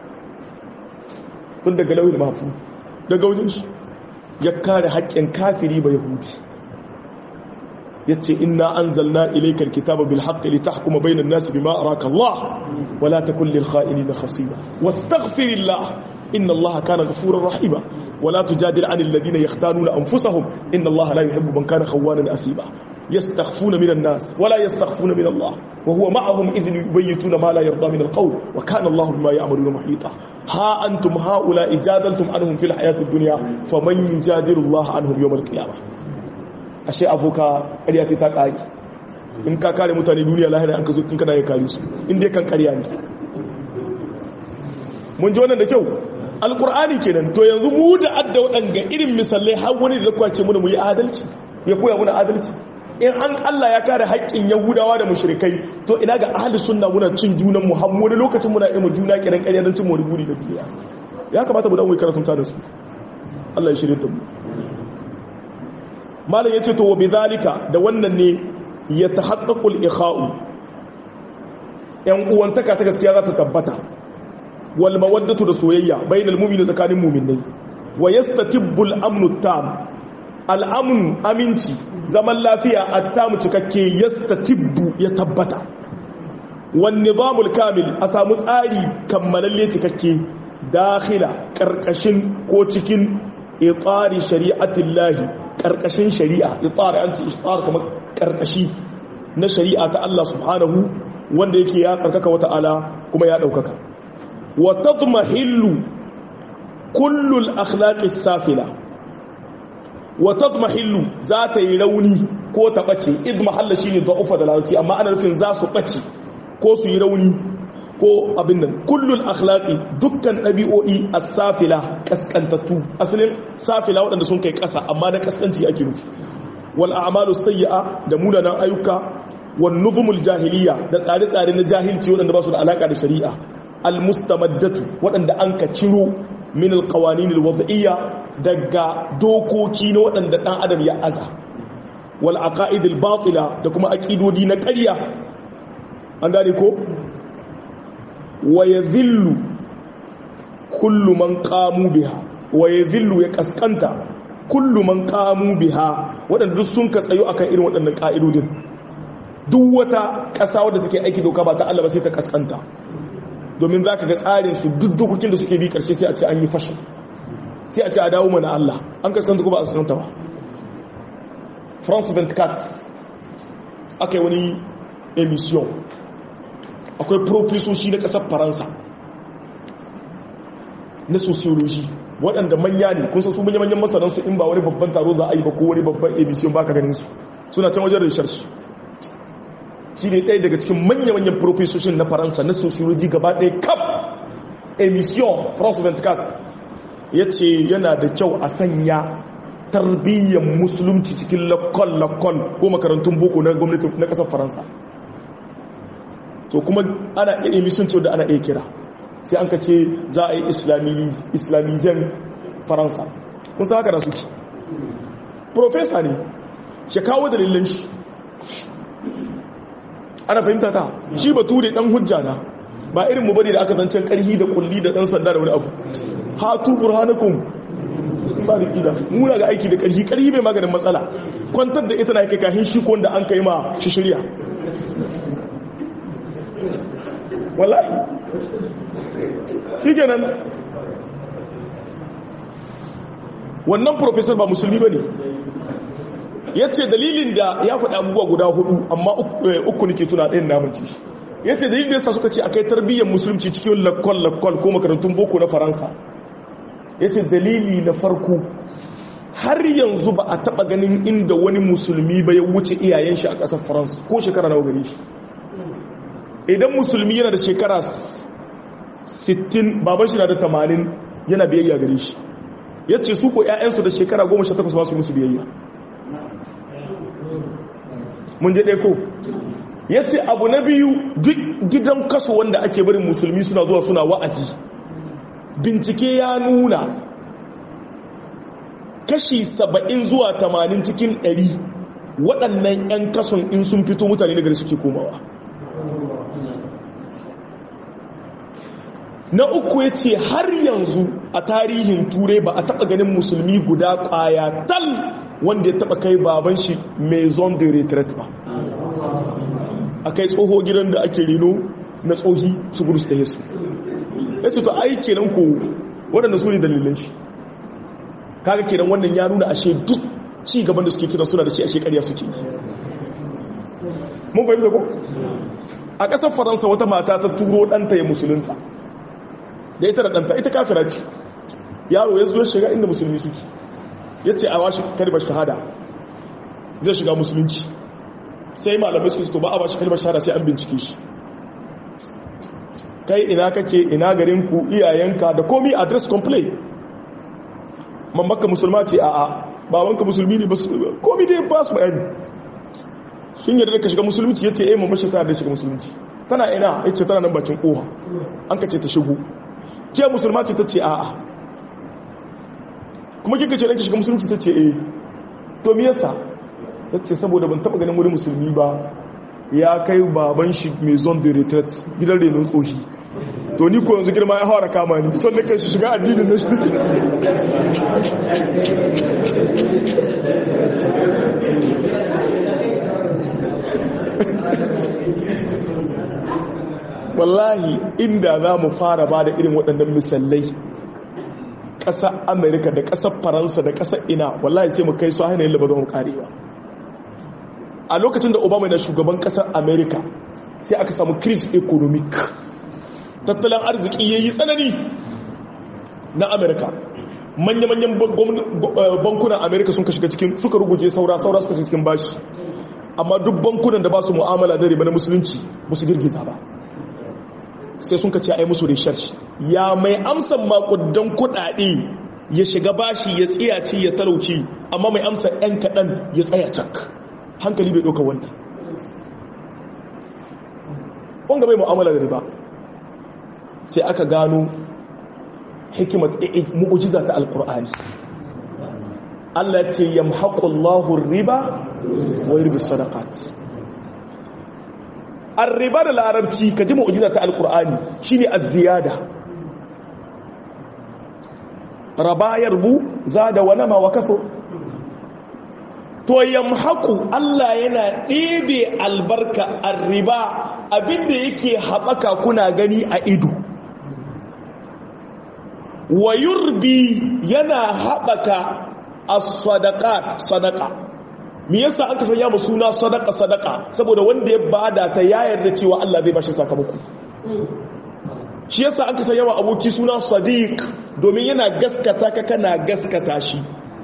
tun daga lauhin mahfu daga wajen shi ya kare haƙƙin kafiri ba yahudi yace inna anzalna ilayka alkitaba bil haqqi litahkuma bayna an-nasi bima araka Allah wala takun lil kha'inina khasima wastaghfirillah inna Allah kana ghafurar rahima wala tujadil 'anil ladina yahtanuna anfusahum inna Allah la yuhibbu man kana khawanan athima yastakhfuna minan nas wala yastakhfuna min Allah wa huwa ma'ahum idh yubayyituna ma la yarda min al-qawl wa kana Allah bima ya'maluna muhita ha antum haula ijadaltum anhum fil hayati ad-dunya faman yujadilu Allah anhum yawm al-qiyamah ashe abuka ƙarya ta ƙari in ka kare mutane duniya lahira an ka zo in kana ya kare su in dai kan ƙarya ne mun ji wannan da kyau alkur'ani kenan to yanzu mu da adda waɗanga irin misalai har wani da zakwa ce muna mu yi adalci ya koya muna adalci in an Allah ya kare haƙƙin yahudawa da mushrikai to ina ga ahli sunna muna cin junan mu har wani lokacin muna yi mu juna kiran ƙarya don cin mu guri da duniya ya kamata mu dan wai karatun ta da su Allah ya shirye da mu malam yace to wa bidhalika da wannan ne ya tahaqqaqu al-ikha'u yan uwantaka ta gaskiya za ta tabbata wal mawaddatu da soyayya bainal mu'mini tsakanin mu'minai wa yastatibbu al-amnu tam al-amn aminci zaman lafiya at-tam cikakke yastatibbu ya tabbata wan nizamul kamil a samu tsari kammalalle cikakke dakhila karkashin ko cikin itsari shari'atillahi karkashin shari'a itsari an ce ishtar kamar karkashi na shari'a ta Allah subhanahu wanda yake ya tsarkaka wata ala kuma ya daukaka wa tadmahillu kullu al-akhlaqi safila wa tadmahillu za ta yi rauni ko ta bace idmahalla shine da'ufa da larabci amma ana nufin za su bace ko su yi rauni ko abin nan kullul akhlaqi dukkan dabi'o'i as-safila kaskantattu asalin safila waɗanda sun kai ƙasa amma na kaskanci ake nufi wal a'malu sayyi'a da munanan ayyuka wan nuzumul jahiliya da tsare-tsare na jahilci waɗanda ba su da alaka da shari'a al mustamaddatu waɗanda an ka ciro min al qawanin al wad'iyya daga dokoki na waɗanda dan adam ya aza wal aqaid al batila da kuma aqidodi na ƙarya an gane ko wa ya zillu kullu man kamu biha wa ya zillu ya kaskanta kullu man kamu biha waɗanda duk sun ka tsayo akan irin waɗannan ƙa'idodin duk wata ƙasa wadda take aiki doka ba ta Allah ba sai ta kaskanta domin za ka ga tsarin su duk dokokin da suke bi ƙarshe sai a ce an yi fashin sai a ce a dawo mana Allah an kaskanta ko ba a kaskanta ba France 24 aka yi wani emission akwai profesoshi na ƙasar faransa na sociology waɗanda manya ne kun san su manya-manyan masanansu in ba wani babban taro za a yi ba ko wani babban emission ba ka ganin su suna can wajen research shi ne ɗaya daga cikin manya-manyan profesoshin na faransa na sociology gaba ɗaya kap emission france 24 ya ce yana da kyau a sanya tarbiyyar musulunci cikin lakon-lakon ko makarantun boko na gwamnati na ƙasar faransa to kuma ana iya emission ce da ana iya kira sai an ka ce za a yi islamizan faransa kun sa haka da suke profesa ne shi kawo dalilin shi ana fahimta ta shi bature dan hujja na ba irin mu bane da aka zancen karhi da kulli da dan sanda da wani abu hatu burhanakum ba da kida muna ga aiki da karhi karhi bai maganin matsala kwantar da ita na kai kahin shi ko wanda an kai ma shi shirya wallahi shi kenan wannan profesor ba musulmi ba ne ya ce dalilin da ya faɗi abubuwa guda hudu amma uku nake tuna ɗayan namanci ya ce dalilin da yasa suka ce akai tarbiyyar musulunci cikin lakwal-lakwal ko makarantun boko na faransa ya ce dalili na farko har yanzu ba a taba ganin inda wani musulmi ba ya wuce iyayen shi a ƙasar france ko shekara nawa gare shi idan musulmi yana da shekara 60 baban shi na da 80 yana biyayya gare shi ya ce su ko 'ya'yansu da shekara 18 ba su musu biyayya mun je ɗaya ko ya ce abu na biyu duk gidan kaso wanda ake barin musulmi suna zuwa suna wa'azi bincike ya nuna kashi saba'in zuwa tamanin cikin ɗari waɗannan 'yan kason in sun fito mutane daga suke komawa na uku ya ce har yanzu a tarihin turai ba a taɓa ganin musulmi guda ƙwaya tal wanda ya taɓa kai baban shi maison de retret ba a kai tsoho gidan da ake reno na tsohi su gudu su ta yesu ya ce to ai kenan ko waɗanda su ne dalilan shi kaga kenan wannan ya nuna ashe duk ci gaban da suke kira suna da shi ashe ƙarya suke mun fahimta ko a ƙasar faransa wata mata ta turo ɗanta ya musulunta da ita da ɗanta ita kafira ce yaro ya zo shiga inda musulmi suke ya ce a washe kalmar shahada zai shiga musulunci sai malamai suka to ba a bashi kalmar shahada sai an bincike shi kai ina kake ina garinku iyayenka da komi address complain mamaka musulma ce a a babanka musulmi ne komi dai ba su bayani sun yarda da ka shiga musulunci ya ce eh mamashi ta da shiga musulunci tana ina ya ce tana nan bakin koha an ka ce ta shigo ke musulma ce ta ce a a kuma kika ce ranki shiga musulunci ta ce eh to me yasa ta ce saboda ban taba ganin wani musulmi ba ya kai baban shi mai zon de retret gidan renon tsohi to ni ko yanzu girma ya hawa kama ni son da kai shi shiga addinin na shi wallahi inda za mu fara ba da irin waɗannan misalai ƙasar amerika da ƙasar faransa da ƙasar ina wallahi sai mu kai su hanyar yadda ba zama karewa a lokacin da obama na shugaban ƙasar amerika sai aka samu crise economic tattalin arziki ya yi tsanani na amerika manya-manyan bankunan amerika sun ka shiga cikin suka ruguje saura saura suka shiga cikin bashi amma duk bankunan da ba su mu'amala da riba na musulunci ba su girgiza ba sai sun ka ce ai musu research ya mai amsan makudan kudade ya shiga bashi ya tsiyaci ya talauci amma mai amsa yan kaɗan ya tsaya cak hankali bai ɗauka wannan wanga bai mu'amala da riba sai aka gano hikimar mu'ujiza ta alkur'ani Allah ce yamhaqullahu riba wa yurbi sadaqat arriba da larabci ka ji mu'ujiza ta alkur'ani shine az-ziyada raba yarbu zada wa nama wa kaso to yamhaqu Allah yana ɗebe albarka arriba abinda yake haɓaka kuna gani a ido wa yurbi yana haɓaka as-sadaqat sadaqa me yasa aka sanya mu suna sadaqa sadaqa saboda wanda ya bada ta ya yarda cewa Allah zai bashi sakamako shi yasa aka sanya wa aboki suna sadiq domin yana gaskata ka kana gaskata shi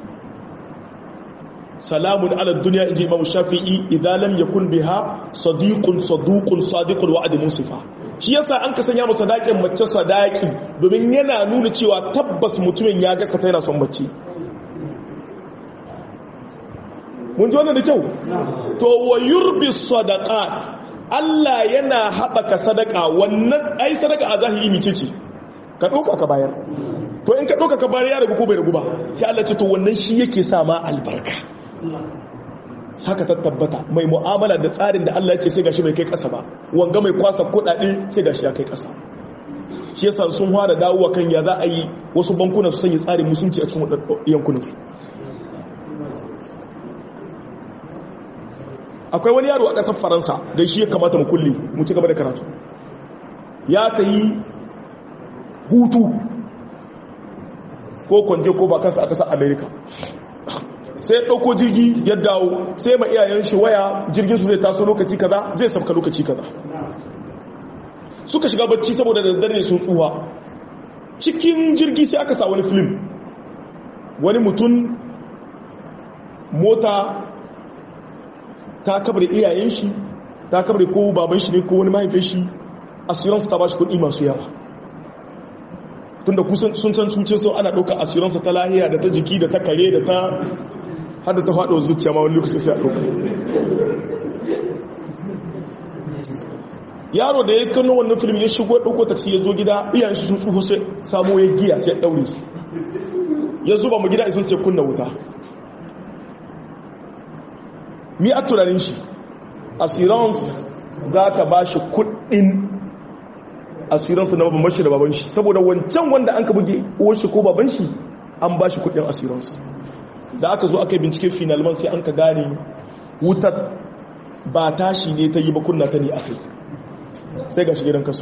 salamun ala dunya inji imam shafi'i idan lam yakun biha sadiqun saduqun sadiqul wa'd musifa shi yasa an ka sanya masa sadakin mace sadaki domin yana nuna cewa tabbas mutumin ya gaskata yana son mace mun ji wannan da kyau to wa yurbi sadaqat Allah yana haɓaka sadaka wannan ai sadaka a zahiri mice ce ka ɗauka ka bayar to in ka ɗauka ka bayar ya ragu ko bai ragu ba sai Allah ce to wannan shi yake sa ma albarka haka ta tabbata mai mu'amala da tsarin da Allah ya ce sai gashi bai kai ƙasa ba wanga mai kwasa kuɗaɗe sai gashi ya kai ƙasa shi yasa sun fara dawowa kan ya za a yi wasu bankuna su sanya tsarin musulunci a cikin yankunansu akwai wani yaro a ƙasar faransa da shi ya kamata mu kulle mu ci gaba da karatu ya ta yi hutu ko kwanje ko ba kansa a ƙasar amerika sai ɗauko jirgi ya dawo sai ma iyayen shi waya jirgin su zai taso lokaci kaza zai sabka lokaci kaza suka shiga bacci saboda da daddare sun tsuwa cikin jirgi sai aka sa wani film wani mutum mota ta kabar iyayen shi ta kabar ko baban shi ne ko wani mahaifin shi assurance ta ba shi kuɗi masu yawa tunda kusan sun san cuce so ana ɗauka assurance ta lahiya da ta jiki da ta kare da ta hada ta faɗo zuciya ma wani lokaci sai a ɗauka yaro da ya kano wannan film ya shigo ɗauko taksi ya zo gida iyayen shi sun tsufa sai samo ya giya sai ya ɗaure su ya zuba mu gida isin sai kunna wuta mi a tunanin shi assurance za ta ba shi kudin assurance na baban shi da baban shi saboda wancan wanda an ka buge uwar shi ko baban shi an ba shi kudin assurance da aka zo aka yi bincike finalman sai an ka gane wutar ba tashi ne ta yi ba kunna ta ne aka yi sai ga shi gidan kasu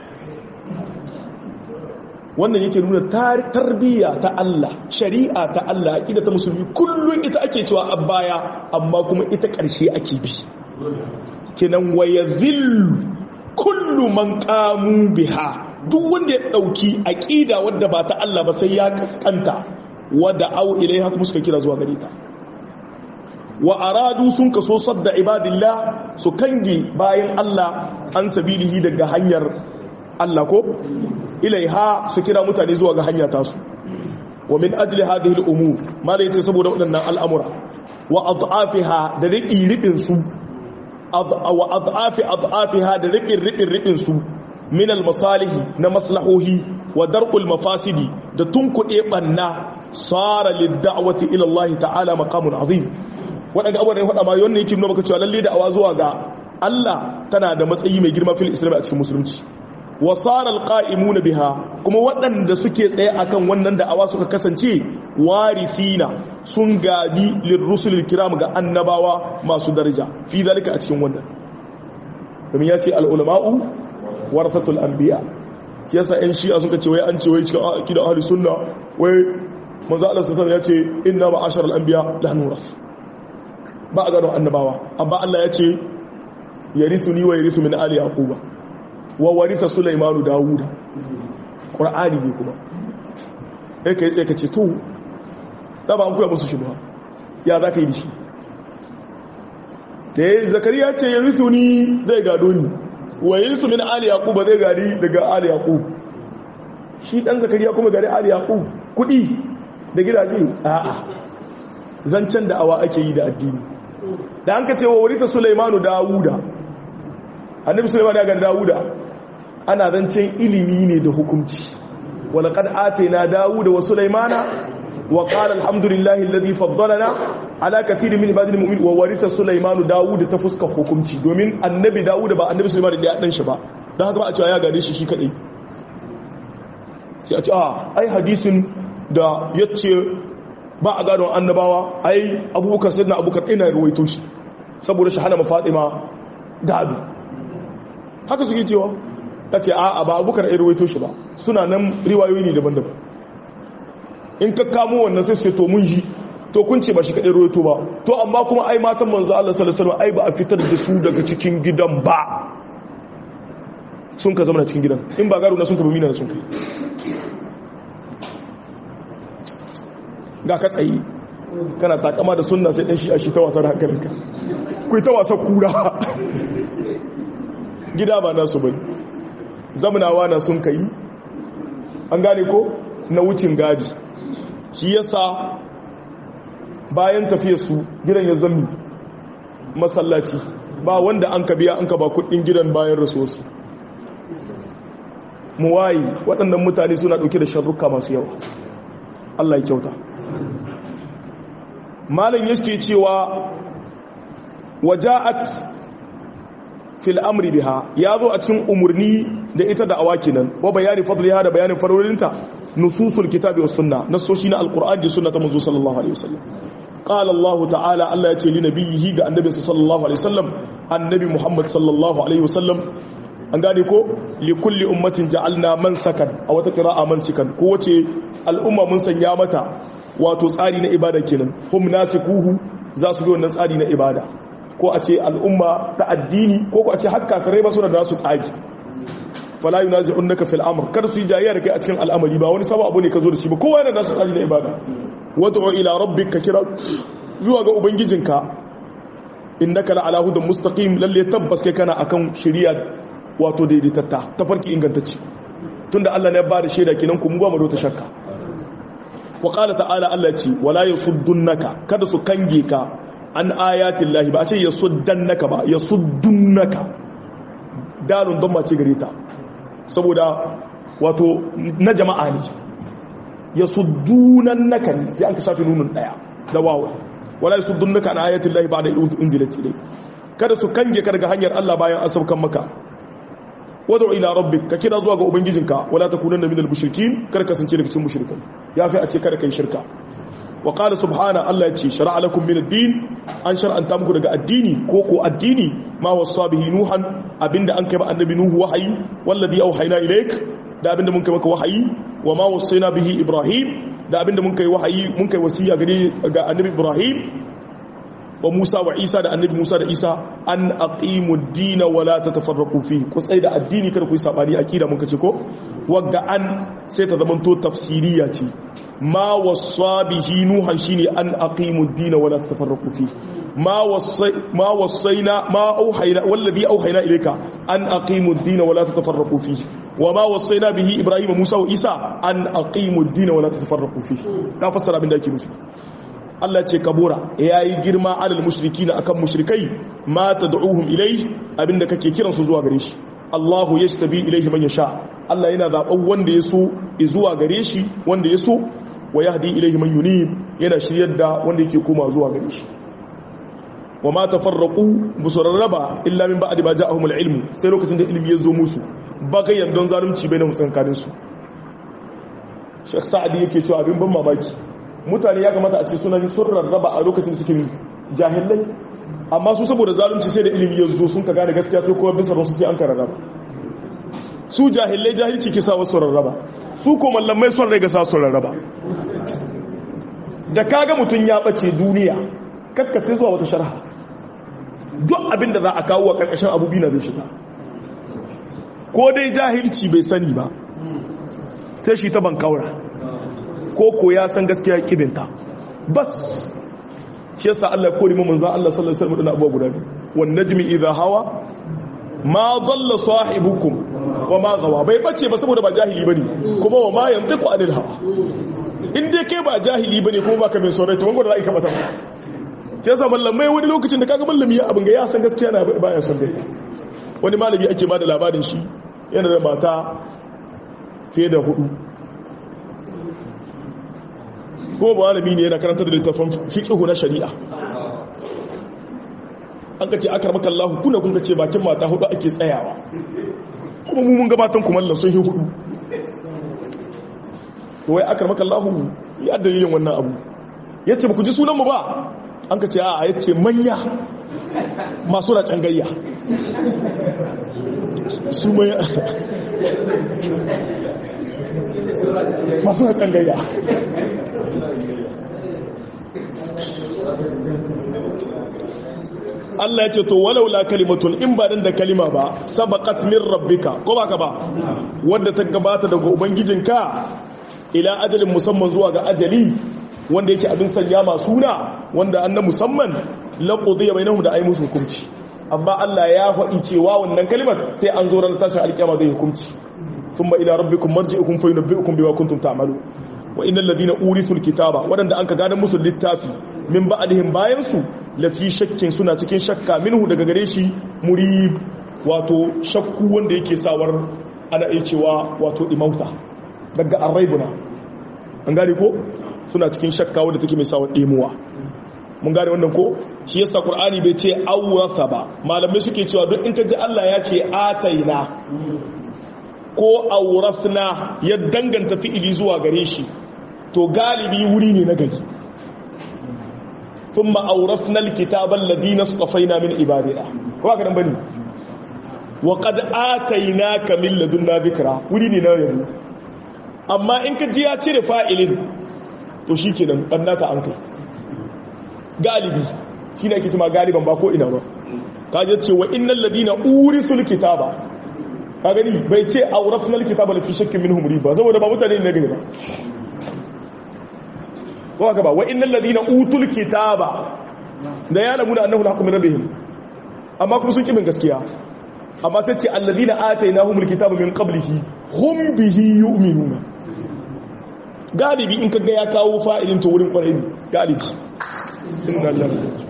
wannan yake nuna tarbiyya ta Allah shari'a ta Allah aqida ta musulmi kullun ita ake cewa baya amma kuma ita ƙarshe ake bi kenan wayazillu kullu man qamu biha duk wanda ya dauki aqida wadda ba ta Allah ba sai ya kaskanta wada au ilaiha kuma suka kira zuwa gare ta wa aradu sun kaso sadda ibadillah su kange bayan Allah an sabilihi daga hanyar Allah ko ilaiha su kira mutane zuwa ga hanya tasu wa min ajli hadhihi al-umur mala yace saboda waɗannan al'amura wa adhafiha da riqi riqin su wa adhafi adhafiha da riqin riqin riqin su min al-masalih na maslahohi wa dar'ul mafasidi da tunkuɗe banna sara lid-da'wati ila Allah ta'ala maqamun azim waɗanda abubuwan da ya faɗa ma wannan yake nuna maka cewa lalle da awa zuwa ga Allah tana da matsayi mai girma fil islam a cikin musulunci wasarar ƙa'imu na biha kuma waɗanda suke tsaye akan wannan da'awa suka kasance warifina sun gabi lirrusulil kiram ga annabawa masu daraja fi zalika a cikin wannan domin ya ce al'ulama'u warfatul anbiya shi yasa ‘yan shi'a suka ce wai an ce wai cikin akida ahli sunna wai maza Allah sassan ya ce inna ma'ashar al'anbiya la nuras ba a gano annabawa amma Allah ya ce ya risu ni wa ya risu min ali yaquba wa warisa sulaimanu dawuda ƙura'ani ne kuma ya ka yi tsaye ka ce to da ba an kuya musu shi ba ya za ka yi da shi da ya zakariya ce ya risu ni zai gado ni wa yi risu min ali yaƙub zai gari daga ali yaƙub shi ɗan zakariya kuma gari ali yaƙub kuɗi da gidaje a'a zancen da awa ake yi da addini da an ka ce wa warisa sulaimanu dawuda annabi sulaiman ya gani dawuda ana zancen ilimi ne da hukunci walaqad atayna dawuda wa sulaimana wa qala alhamdulillahi alladhi faddalana ala kathirin min ibadil mu'minin wa waritha sulaimanu dawuda ta fuska hukunci domin annabi dawuda ba annabi sulaiman da ya dan shi ba dan haka ba a cewa ya gare shi shi kadai sai a ce a ai hadisin da yace ba a gadon annabawa ai abubakar sayyidina abubakar ina ruwaito shi saboda shi hana mafatima gado haka suke cewa ta ce a ba abubakar ya ruwaito shi ba suna nan riwayoyi ne daban-daban in ka kamo wannan sai sai to mun ji to kun ce ba shi kaɗai ruwaito ba to amma kuma ai matan manzo Allah sallallahu alaihi ai ba a fitar da su daga cikin gidan ba sun ka zama na cikin gidan in ba garo na sun ka bi mina sun kai ga ka tsayi kana takama da sunna sai dan shi a shi ta wasar hankalinka ku ta wasa kura gida ba nasu bane zamunawa na sun kai an gane ko na wucin gadi shi yasa bayan tafiyarsu gidan ya zami masallaci ba wanda an ka biya an ka ba kudin gidan bayan rasuwarsu muwayi waɗannan mutane suna ɗauke da sharruka masu yawa Allah ya kyauta malin yake cewa waja'at fil amri biha ya zo a cikin umarni da ita da awaki nan wa bayani fadliha da bayanin farorinta nususul kitabi was sunna nasoshi na alqur'ani da sunna ta manzo sallallahu alaihi wasallam qala allah ta'ala allah ya ce li nabiyhi ga annabi sallallahu alaihi wasallam annabi muhammad sallallahu alaihi wasallam an gane ko li kulli ummatin ja'alna mansakan a wata qira'a mansikan ko wace al'umma mun sanya mata wato tsari na ibada kenan hum nasikuhu za su bi wannan tsari na ibada ko a ce al'umma ta addini ko ko a ce hakka kare ba su da su tsari fala yunazi'unka fil amr kar su yi jayayya da kai a cikin al'amari ba wani sabon abu ne ka zo da shi ba kowa yana da su tsari na ibada wad'u ila rabbika kira zuwa ga ubangijinka innaka la ala hudan mustaqim lalle tabbas kai kana akan shari'a wato daidaitatta tafarki ingantacce tunda Allah ne ya bada shaida kinan ku mu ba mu da shakka wa qala ta'ala Allah ce wala yasuddunaka kada su kange ka an ayatin lahi ba a ce yasuddannaka ba yasuddunaka dalun don mace gare ta saboda wato na jama'a ne yasuddunannaka ne sai an ka shafi nunun daya da wawo wala yasuddunaka an ayatin lahi ba da inzilati dai kada su kange ka daga hanyar Allah bayan an saukan maka wad'u ila rabbik ka kira zuwa ga ubangijinka wala takunanna minal mushrikin kar ka sance daga cikin mushrikai yafi a ce kada kai shirka wa qala subhana Allah ya ce shar'a lakum min ad-din an shar'anta muku daga addini ko ko addini ma wasa bihi nuhan abinda an kai ba annabi nuhu wahayi wallazi auhayna ilaik da abinda mun kai maka wahayi wa ma wasaina bihi ibrahim da abinda mun kai wahayi mun kai wasiya gare ga annabi ibrahim wa Musa wa Isa da annabi Musa da Isa an aqimu ad-din wa la tatafarraqu fi ku tsai da addini kada ku yi sabani akida mun kace ko wagga an sai ta zama to tafsiriya ce ma wasa bihi nuhan shine an aqimu ad-din wa la tatafarraqu fi ma wasai ma wasaina ma auhayna wallazi auhayna ilayka an aqimu ad-din wa la tatafarraqu fi wa ma wasaina bihi ibrahim Musa wa Isa an aqimu ad-din wa la tatafarraqu fi ta fassara abin da ake nufi Allah ce kabura ya yi girma alal mushriki na akan mushrikai ma ta da'uhum ilai abinda kake kiransu zuwa gare shi Allahu ya tabi ilaihi man yasha Allah yana zaɓen wanda ya so zuwa gare shi wanda ya so wa yahdi ilaihi man yunib yana shiryar da wanda yake koma zuwa gare shi wa ma tafarraqu busarraba illa min ba'di ma ja'ahum al-ilm sai lokacin da ilimi ya zo musu bagayen don zalunci bainahum tsankanin su Sheikh Sa'di yake cewa abin ban mamaki mutane ya kamata a ce suna sun rarraba a lokacin suke jahilai amma su saboda zalunci sai da ilimi yanzu sun ka gane gaskiya sai kuma bisa ransu sai an ka rarraba su jahilai jahilci ke sa wasu rarraba su ko mallamai son rai ga sa su rarraba da kaga mutum ya bace duniya kakkace zuwa wata sharha duk abin da za a kawo a karkashin abubi na zai shiga ko dai jahilci bai sani ba sai shi ta bankaura ko ko ya san gaskiya kibinta bas shi yasa Allah kori mu manzo Allah sallallahu alaihi wasallam da abuwa guda biyu wan najmi idha hawa ma dalla sahibukum wa ma gawa bai bace ba saboda ba jahili bane kuma wa ma yantiqu anil hawa in dai kai ba jahili bane kuma baka mai saurayi to wanda za ka mata shi yasa mallamai wani lokacin da kaga mallami ya abin ga ya san gaskiya na baya son dai wani malami ake ba da labarin shi yana da mata fiye da hudu kuma ba malami ne yana karanta da littafin fiqhu na shari'a an kace akramaka Allah kuna kun kace bakin mata hudu ake tsayawa kuma mu mun gabatan kuma Allah sun yi hudu to wai akramaka Allah ya dalilin wannan abu yace ba ku ji sunan mu ba an kace a yace manya masu da cangayya su manya masu da cangayya Allah ya ce to walau la kalimatun in ba dan da kalima ba sabaqat min rabbika ko baka ba wanda ta gabata daga ubangijinka ila ajalin musamman zuwa ga ajali wanda yake abin sanya ma suna wanda annan musamman la qudiya bainahum da ay musu hukunci amma Allah ya faɗi cewa wannan kalimar sai an zo ran tashin alkiyama zai hukunci thumma ila rabbikum marji'ukum fa yunabbi'ukum bima kuntum ta'malun wa innal ladina urithul kitaba wadanda anka gadan musu littafi min ba'dihim bayan su lafi shakkin suna cikin shakka minhu daga gare shi murib wato shakku wanda yake sawar ana iya cewa wato imauta daga arraibuna an gane ko suna cikin shakka wanda take mai sawar demuwa mun gane wannan ko shi yasa qur'ani bai ce awratha ba malamai suke cewa duk in ka ji Allah ya ce ataina ko aurafna ya danganta fi'ili zuwa gare shi to galibi wuri ne na gari ثم أورثنا الكتاب الذين اصطفينا من عبادنا kuma ka dan bane wa qad atainaka min ladunna dhikra wuri ne na yanzu amma in ka ji ya cire fa'ilin to shikenan bannata an kai galibi shine ake cewa galiban ba ko ina ba kaje ce wa innal ladina urisul kitaba ka gani bai ce awrafna alkitaba la fi shakkin minhum riba saboda ba mutane ne gani ba ko haka ba wa innal ladina utul kitaba da ya lamuna annahu al-haqqu min rabbihim amma kuma sun kibin gaskiya amma sai ce alladina atainahumul kitaba min qablihi hum bihi yu'minuna galibi in kaga ya kawo fa'ilin to wurin kwarai ne galibi inna lillahi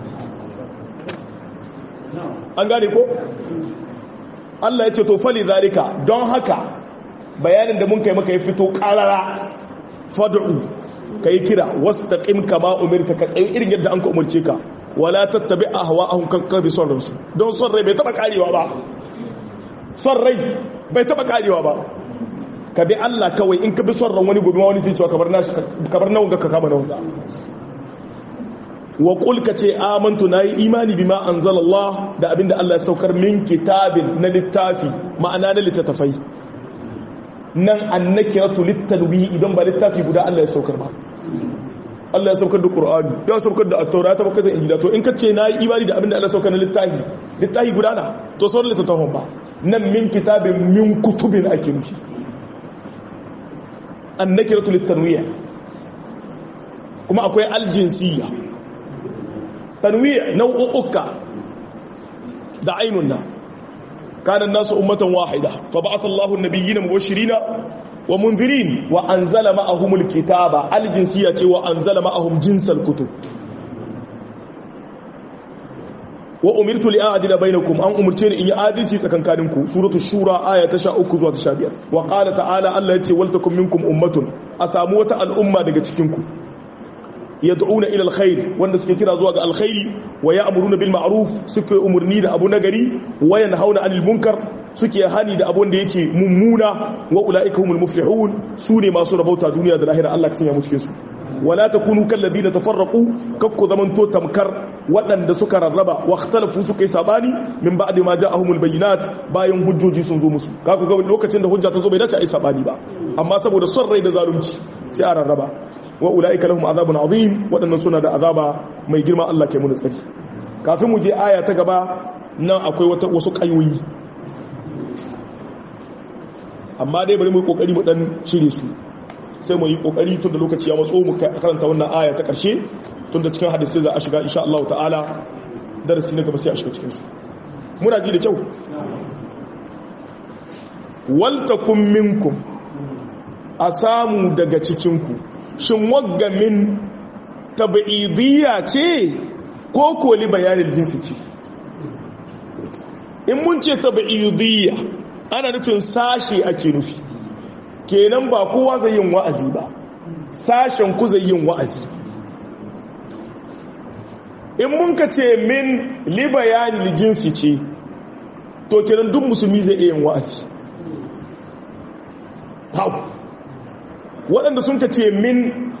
an gane ko Allah ya ce to fali zalika don haka bayanin da mun kai maka ya fito karara fad'u kai kira wastaqim kama umirta ka tsayi irin yadda an ka umarce ka wala tattabi ahwa'ahum kakka bi son ransu don son rai bai taba karewa ba son rai bai taba karewa ba ka bi Allah kawai in ka bi son ran wani gobe ma wani sai cewa kabar nashi kabar nawon ga ka kama nawon wa qul ka ce amantu nayi imani bima anzalallah da abinda Allah ya saukar min kitabin na littafi ma'ana na littattafai nan annakiratu litanwi idan ba littafi guda Allah ya saukar ba Allah ya saukar da Qur'ani ya saukar da At-Taurata ta bakar da Injila to in ka ce nayi imani da abinda Allah ya saukar na littafi littafi guda na to sauran littattafan ba nan min kitabin min kutubin ake nufi annakiratu litanwiya kuma akwai aljinsiyya tanwiya nau'uka da ainun na kana nasu ummatan wahida fa ba'atha Allahu an-nabiyyina mubashirina wa munzirin wa anzala ma'ahumul kitaba aljinsiyya ce wa anzala ma'ahum jinsal kutub wa umirtu li a'dila bainakum an umurce ni in yi adalci tsakankaninku suratu shura aya ta 13 zuwa ta 15 wa qala ta'ala Allah yace wal takum minkum ummatun a samu wata al'umma daga cikin ku yad'una ila alkhair wanda suke kira zuwa ga alkhairi wa ya'muruna bil ma'ruf suke umurni da abu nagari wa yanhauna 'anil munkar suke hani da abun da yake mummuna wa ulaika humul muflihun sune masu rabauta duniya da lahira Allah ka sanya mu cikin su wala takunu kal ladina tafarraqu kakku zamanto tamkar waɗanda suka rarraba wa ikhtalafu suka yi sabani min ba'di ma ja'ahumul bayyinat bayan hujjoji sun zo musu kaku ga lokacin da hujja ta zo bai dace ai sabani ba amma saboda son rai da zalunci sai a rarraba wa ulaika lahum azabun azim waɗannan suna da azaba mai girma Allah ke mu tsari kafin mu je aya ta gaba nan akwai wata wasu kayoyi amma dai bari mu yi kokari mu dan cire su sai mu yi kokari tun da lokaci ya matso mu karanta wannan aya ta karshe tun da cikin hadisi za a shiga insha Allah ta'ala darasi na gaba sai a shiga cikin su muna ji da kyau wal takum minkum a samu daga cikin ku shin wagga min tab'idiyya ce ko koli bayanin jinsi ce in mun ce tab'idiyya ana nufin sashi ake nufi kenan ba kowa zai yin wa'azi ba sashen ku zai yin wa'azi in mun ka ce min libayani jinsi ce to kenan duk musulmi zai iya yin wa'azi hau waɗanda sun ka ce min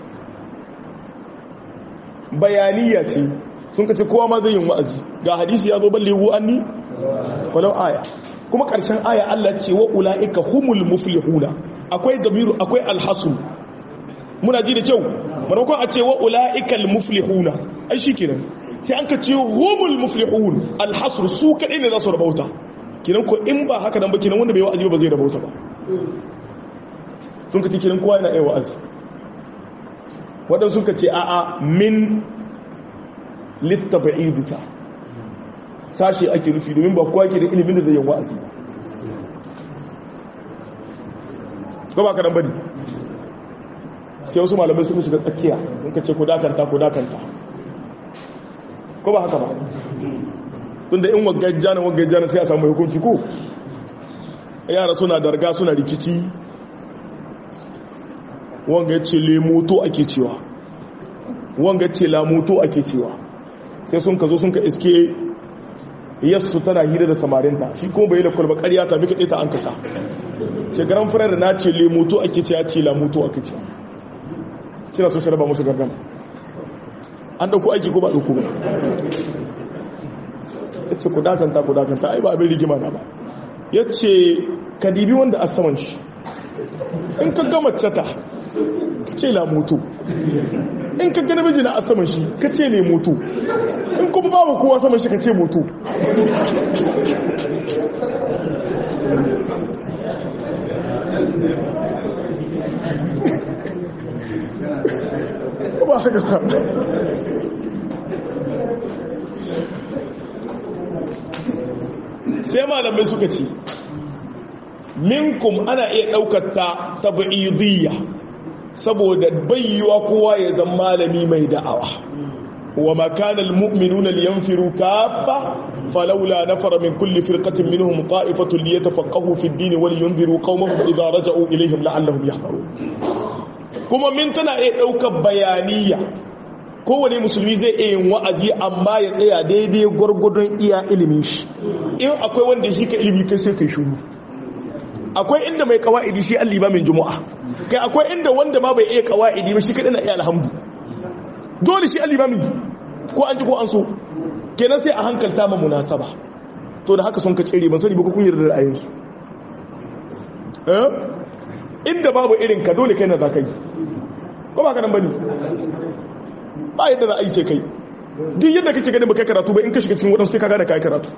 bayaniya ce sun ka ce kowa ma zai yin wa'azi ga hadisi ya zo balle wu an ni walau aya kuma ƙarshen aya Allah ce wa ula'ika humul muflihuna akwai gamiru akwai alhasu muna ji da kyau manakon a ce wa ula'ikal muflihuna ai shi kenan sai an ka ce humul muflihun alhasur su kaɗai ne za su rabauta kinan ko in ba haka nan ba kinan wanda bai wa'azi ba zai rabauta ba sun ka ce kinan kowa yana iya wa'azi waɗansu sun ka ce a'a min littaba'idita sashi ake nufi domin ba kowa ke da ilimin da zai yi wa'azi ko ba ka nan bane sai wasu malamai suka shiga tsakiya in ka ce ko dakanta ko dakanta ko ba haka ba tunda in wagajjana wagajjana sai a samu hukunci ko yara suna darga suna rikici wanga ya ce lemoto ake cewa wanga ya ce lamoto ake cewa sai sun ka zo sun ka iske yassu tana hira da samarinta shi kuma bai da kwalba ƙarya ta bi kaɗe ta an kasa ce garan firar na ce lemoto ake ce ya ce lamoto ake ce suna so sharaba musu gardama an ɗauko aiki ko ba ɗauko ba ya ce ku dakanta ku dakanta ai ba abin rigima na ba ya ce ka dibi wanda a saman shi in ka gama cata ka ce lamoto in ka gani miji na a saman shi ka ce ne moto in kuma babu kowa saman shi ka ce moto ba haka ba sai malamai suka ce minkum ana iya ɗaukar ta tabi'idiyya saboda bayyuwa kowa ya zama malami mai da'awa wa makanal mu'minuna liyanfiru kaffa falawla nafara min kulli firqatin minhum ta'ifatun liyatafaqahu fi ad-din wa liyunziru qaumahum idha raja'u ilayhim la'allahum yahdharun kuma min tana iya daukar bayaniya kowane musulmi zai iya yin wa'azi amma ya tsaya daidai gwargwadon iya ilimin shi in akwai wanda shi ka ilimi kai sai kai shuru akwai inda mai kawa'idi shi alliba min juma'a kai akwai inda wanda ma bai iya kawa'idi ba shi kadai na iya alhamdu dole shi alliba min ko an ji ko an so kenan sai a hankalta ma munasaba to da haka sun ka tsere ban sani ba kun yarda da ra'ayinsu eh inda babu irin ka dole kai na za ka yi ko ba ka nan bane ba yadda za a yi sai kai duk yadda kake ganin ba kai karatu ba in ka shiga cikin wadansu sai ka gane kai karatu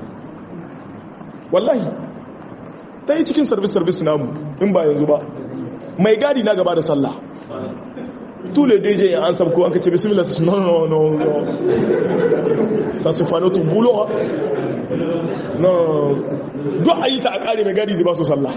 wallahi ta yi cikin service-service namu in ba yanzu ba mai gadi na gaba da sallah tule deje an sabko an kace bismillah no no no no ça se fait notre boulot no duk ayi ta a kare mai gadi zai ba su sallah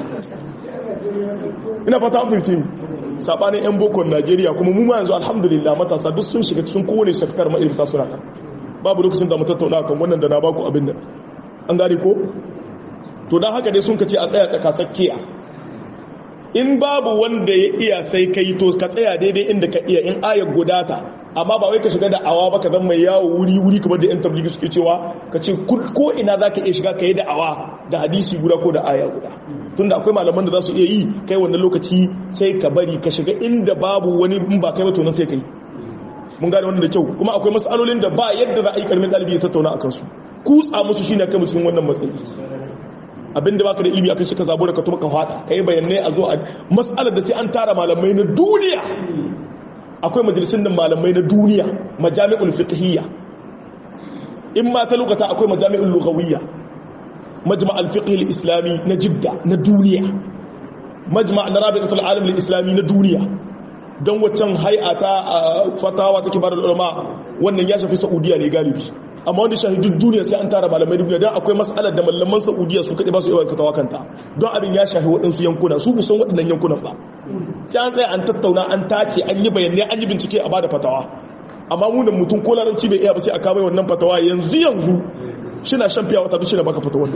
ina fata an fahimci sabanin yan bokon Najeriya kuma mu ma yanzu alhamdulillah matasa duk sun shiga cikin kowane shaktar ma'aikata suna kan babu lokacin da mu tattauna kan wannan da na baku abin nan an gane ko to don haka dai sun ka ce a tsaya tsakasakkiya in babu wanda ya iya sai ka yi to ka tsaya daidai inda ka iya in ayar gudata amma ba wai ka shiga da awa ba ka zama mai yawo wuri-wuri kamar da yan tabligi suke cewa ka ce ko ina za ka iya shiga ka yi da awa da hadisi guda ko da aya guda tunda akwai malaman da za su iya yi kai wannan lokaci sai ka bari ka shiga inda babu wani in ba kai ba to nan sai ka yi mun gane wannan da kyau kuma akwai matsalolin da ba yadda za a yi karmin ɗalibi ya tattauna a kansu kutsa musu shine kai cikin wannan matsayi abinda baka da ilimi akan shi ka zabo da ka tuma ka fada kai bayanai a zo a mas'alar da sai an tara malamai na duniya akwai majalisun da malamai na duniya majami'ul fiqhiyya in ma ta lokata akwai majami'ul lughawiyya majma' al-fiqh al-islami na jidda na duniya majma' na rabi'atul alam al-islami na duniya don waccan hay'ata fatawa ta kibar ulama wannan ya shafi saudiya ne galibi amma wanda shahidun duniya sai an tara malamai duniya don akwai matsalar da malaman saudiya su kaɗe ba su yawan fitawa kanta don abin ya shafi waɗansu yankuna su kusan waɗannan yankunan ba sai an tsaye an tattauna an tace an yi bayanai an yi bincike a bada fatawa amma mu da mutum ko laranci bai iya ba sai a kama wannan fatawa yanzu yanzu shi na shan fiya wata bishi na baka fatawa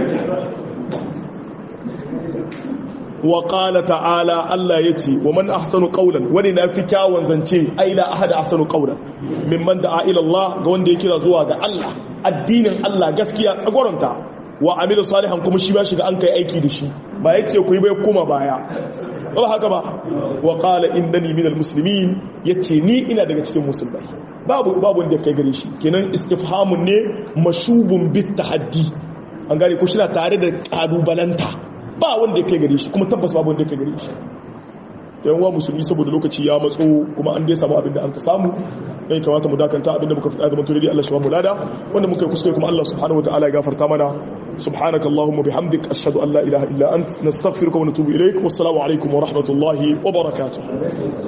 wa qala ta'ala Allah yace wa man ahsanu qawlan wani na fi kyawun zance ai la ahada ahsanu qawlan mimman da'a ila Allah ga wanda ya kira zuwa ga Allah addinin Allah gaskiya tsagoranta wa amilu salihan kuma shi ba shi ga an kai aiki da shi ba yace ku yi bai kuma baya ba haka ba wa qala innani minal muslimin yace ni ina daga cikin musulmai babu babu wanda kai gare shi kenan istifhamun ne mashubun bit tahaddi an gane ko shi na tare da kalubalanta ba wanda kai gare shi kuma tabbas babu wanda kai gare shi yan wa musulmi saboda lokaci ya matso kuma an dai samu abin da an ka samu dai kamata mu dakanta abin da muka faɗa zaman turidi Allah shi ba mu lada wanda muka yi kuskure kuma Allah subhanahu wataala ya gafarta mana subhanakallahumma bihamdik ashhadu an la ilaha illa ant nastaghfiruka wa natubu ilaik wassalamu alaikum wa rahmatullahi wa barakatuh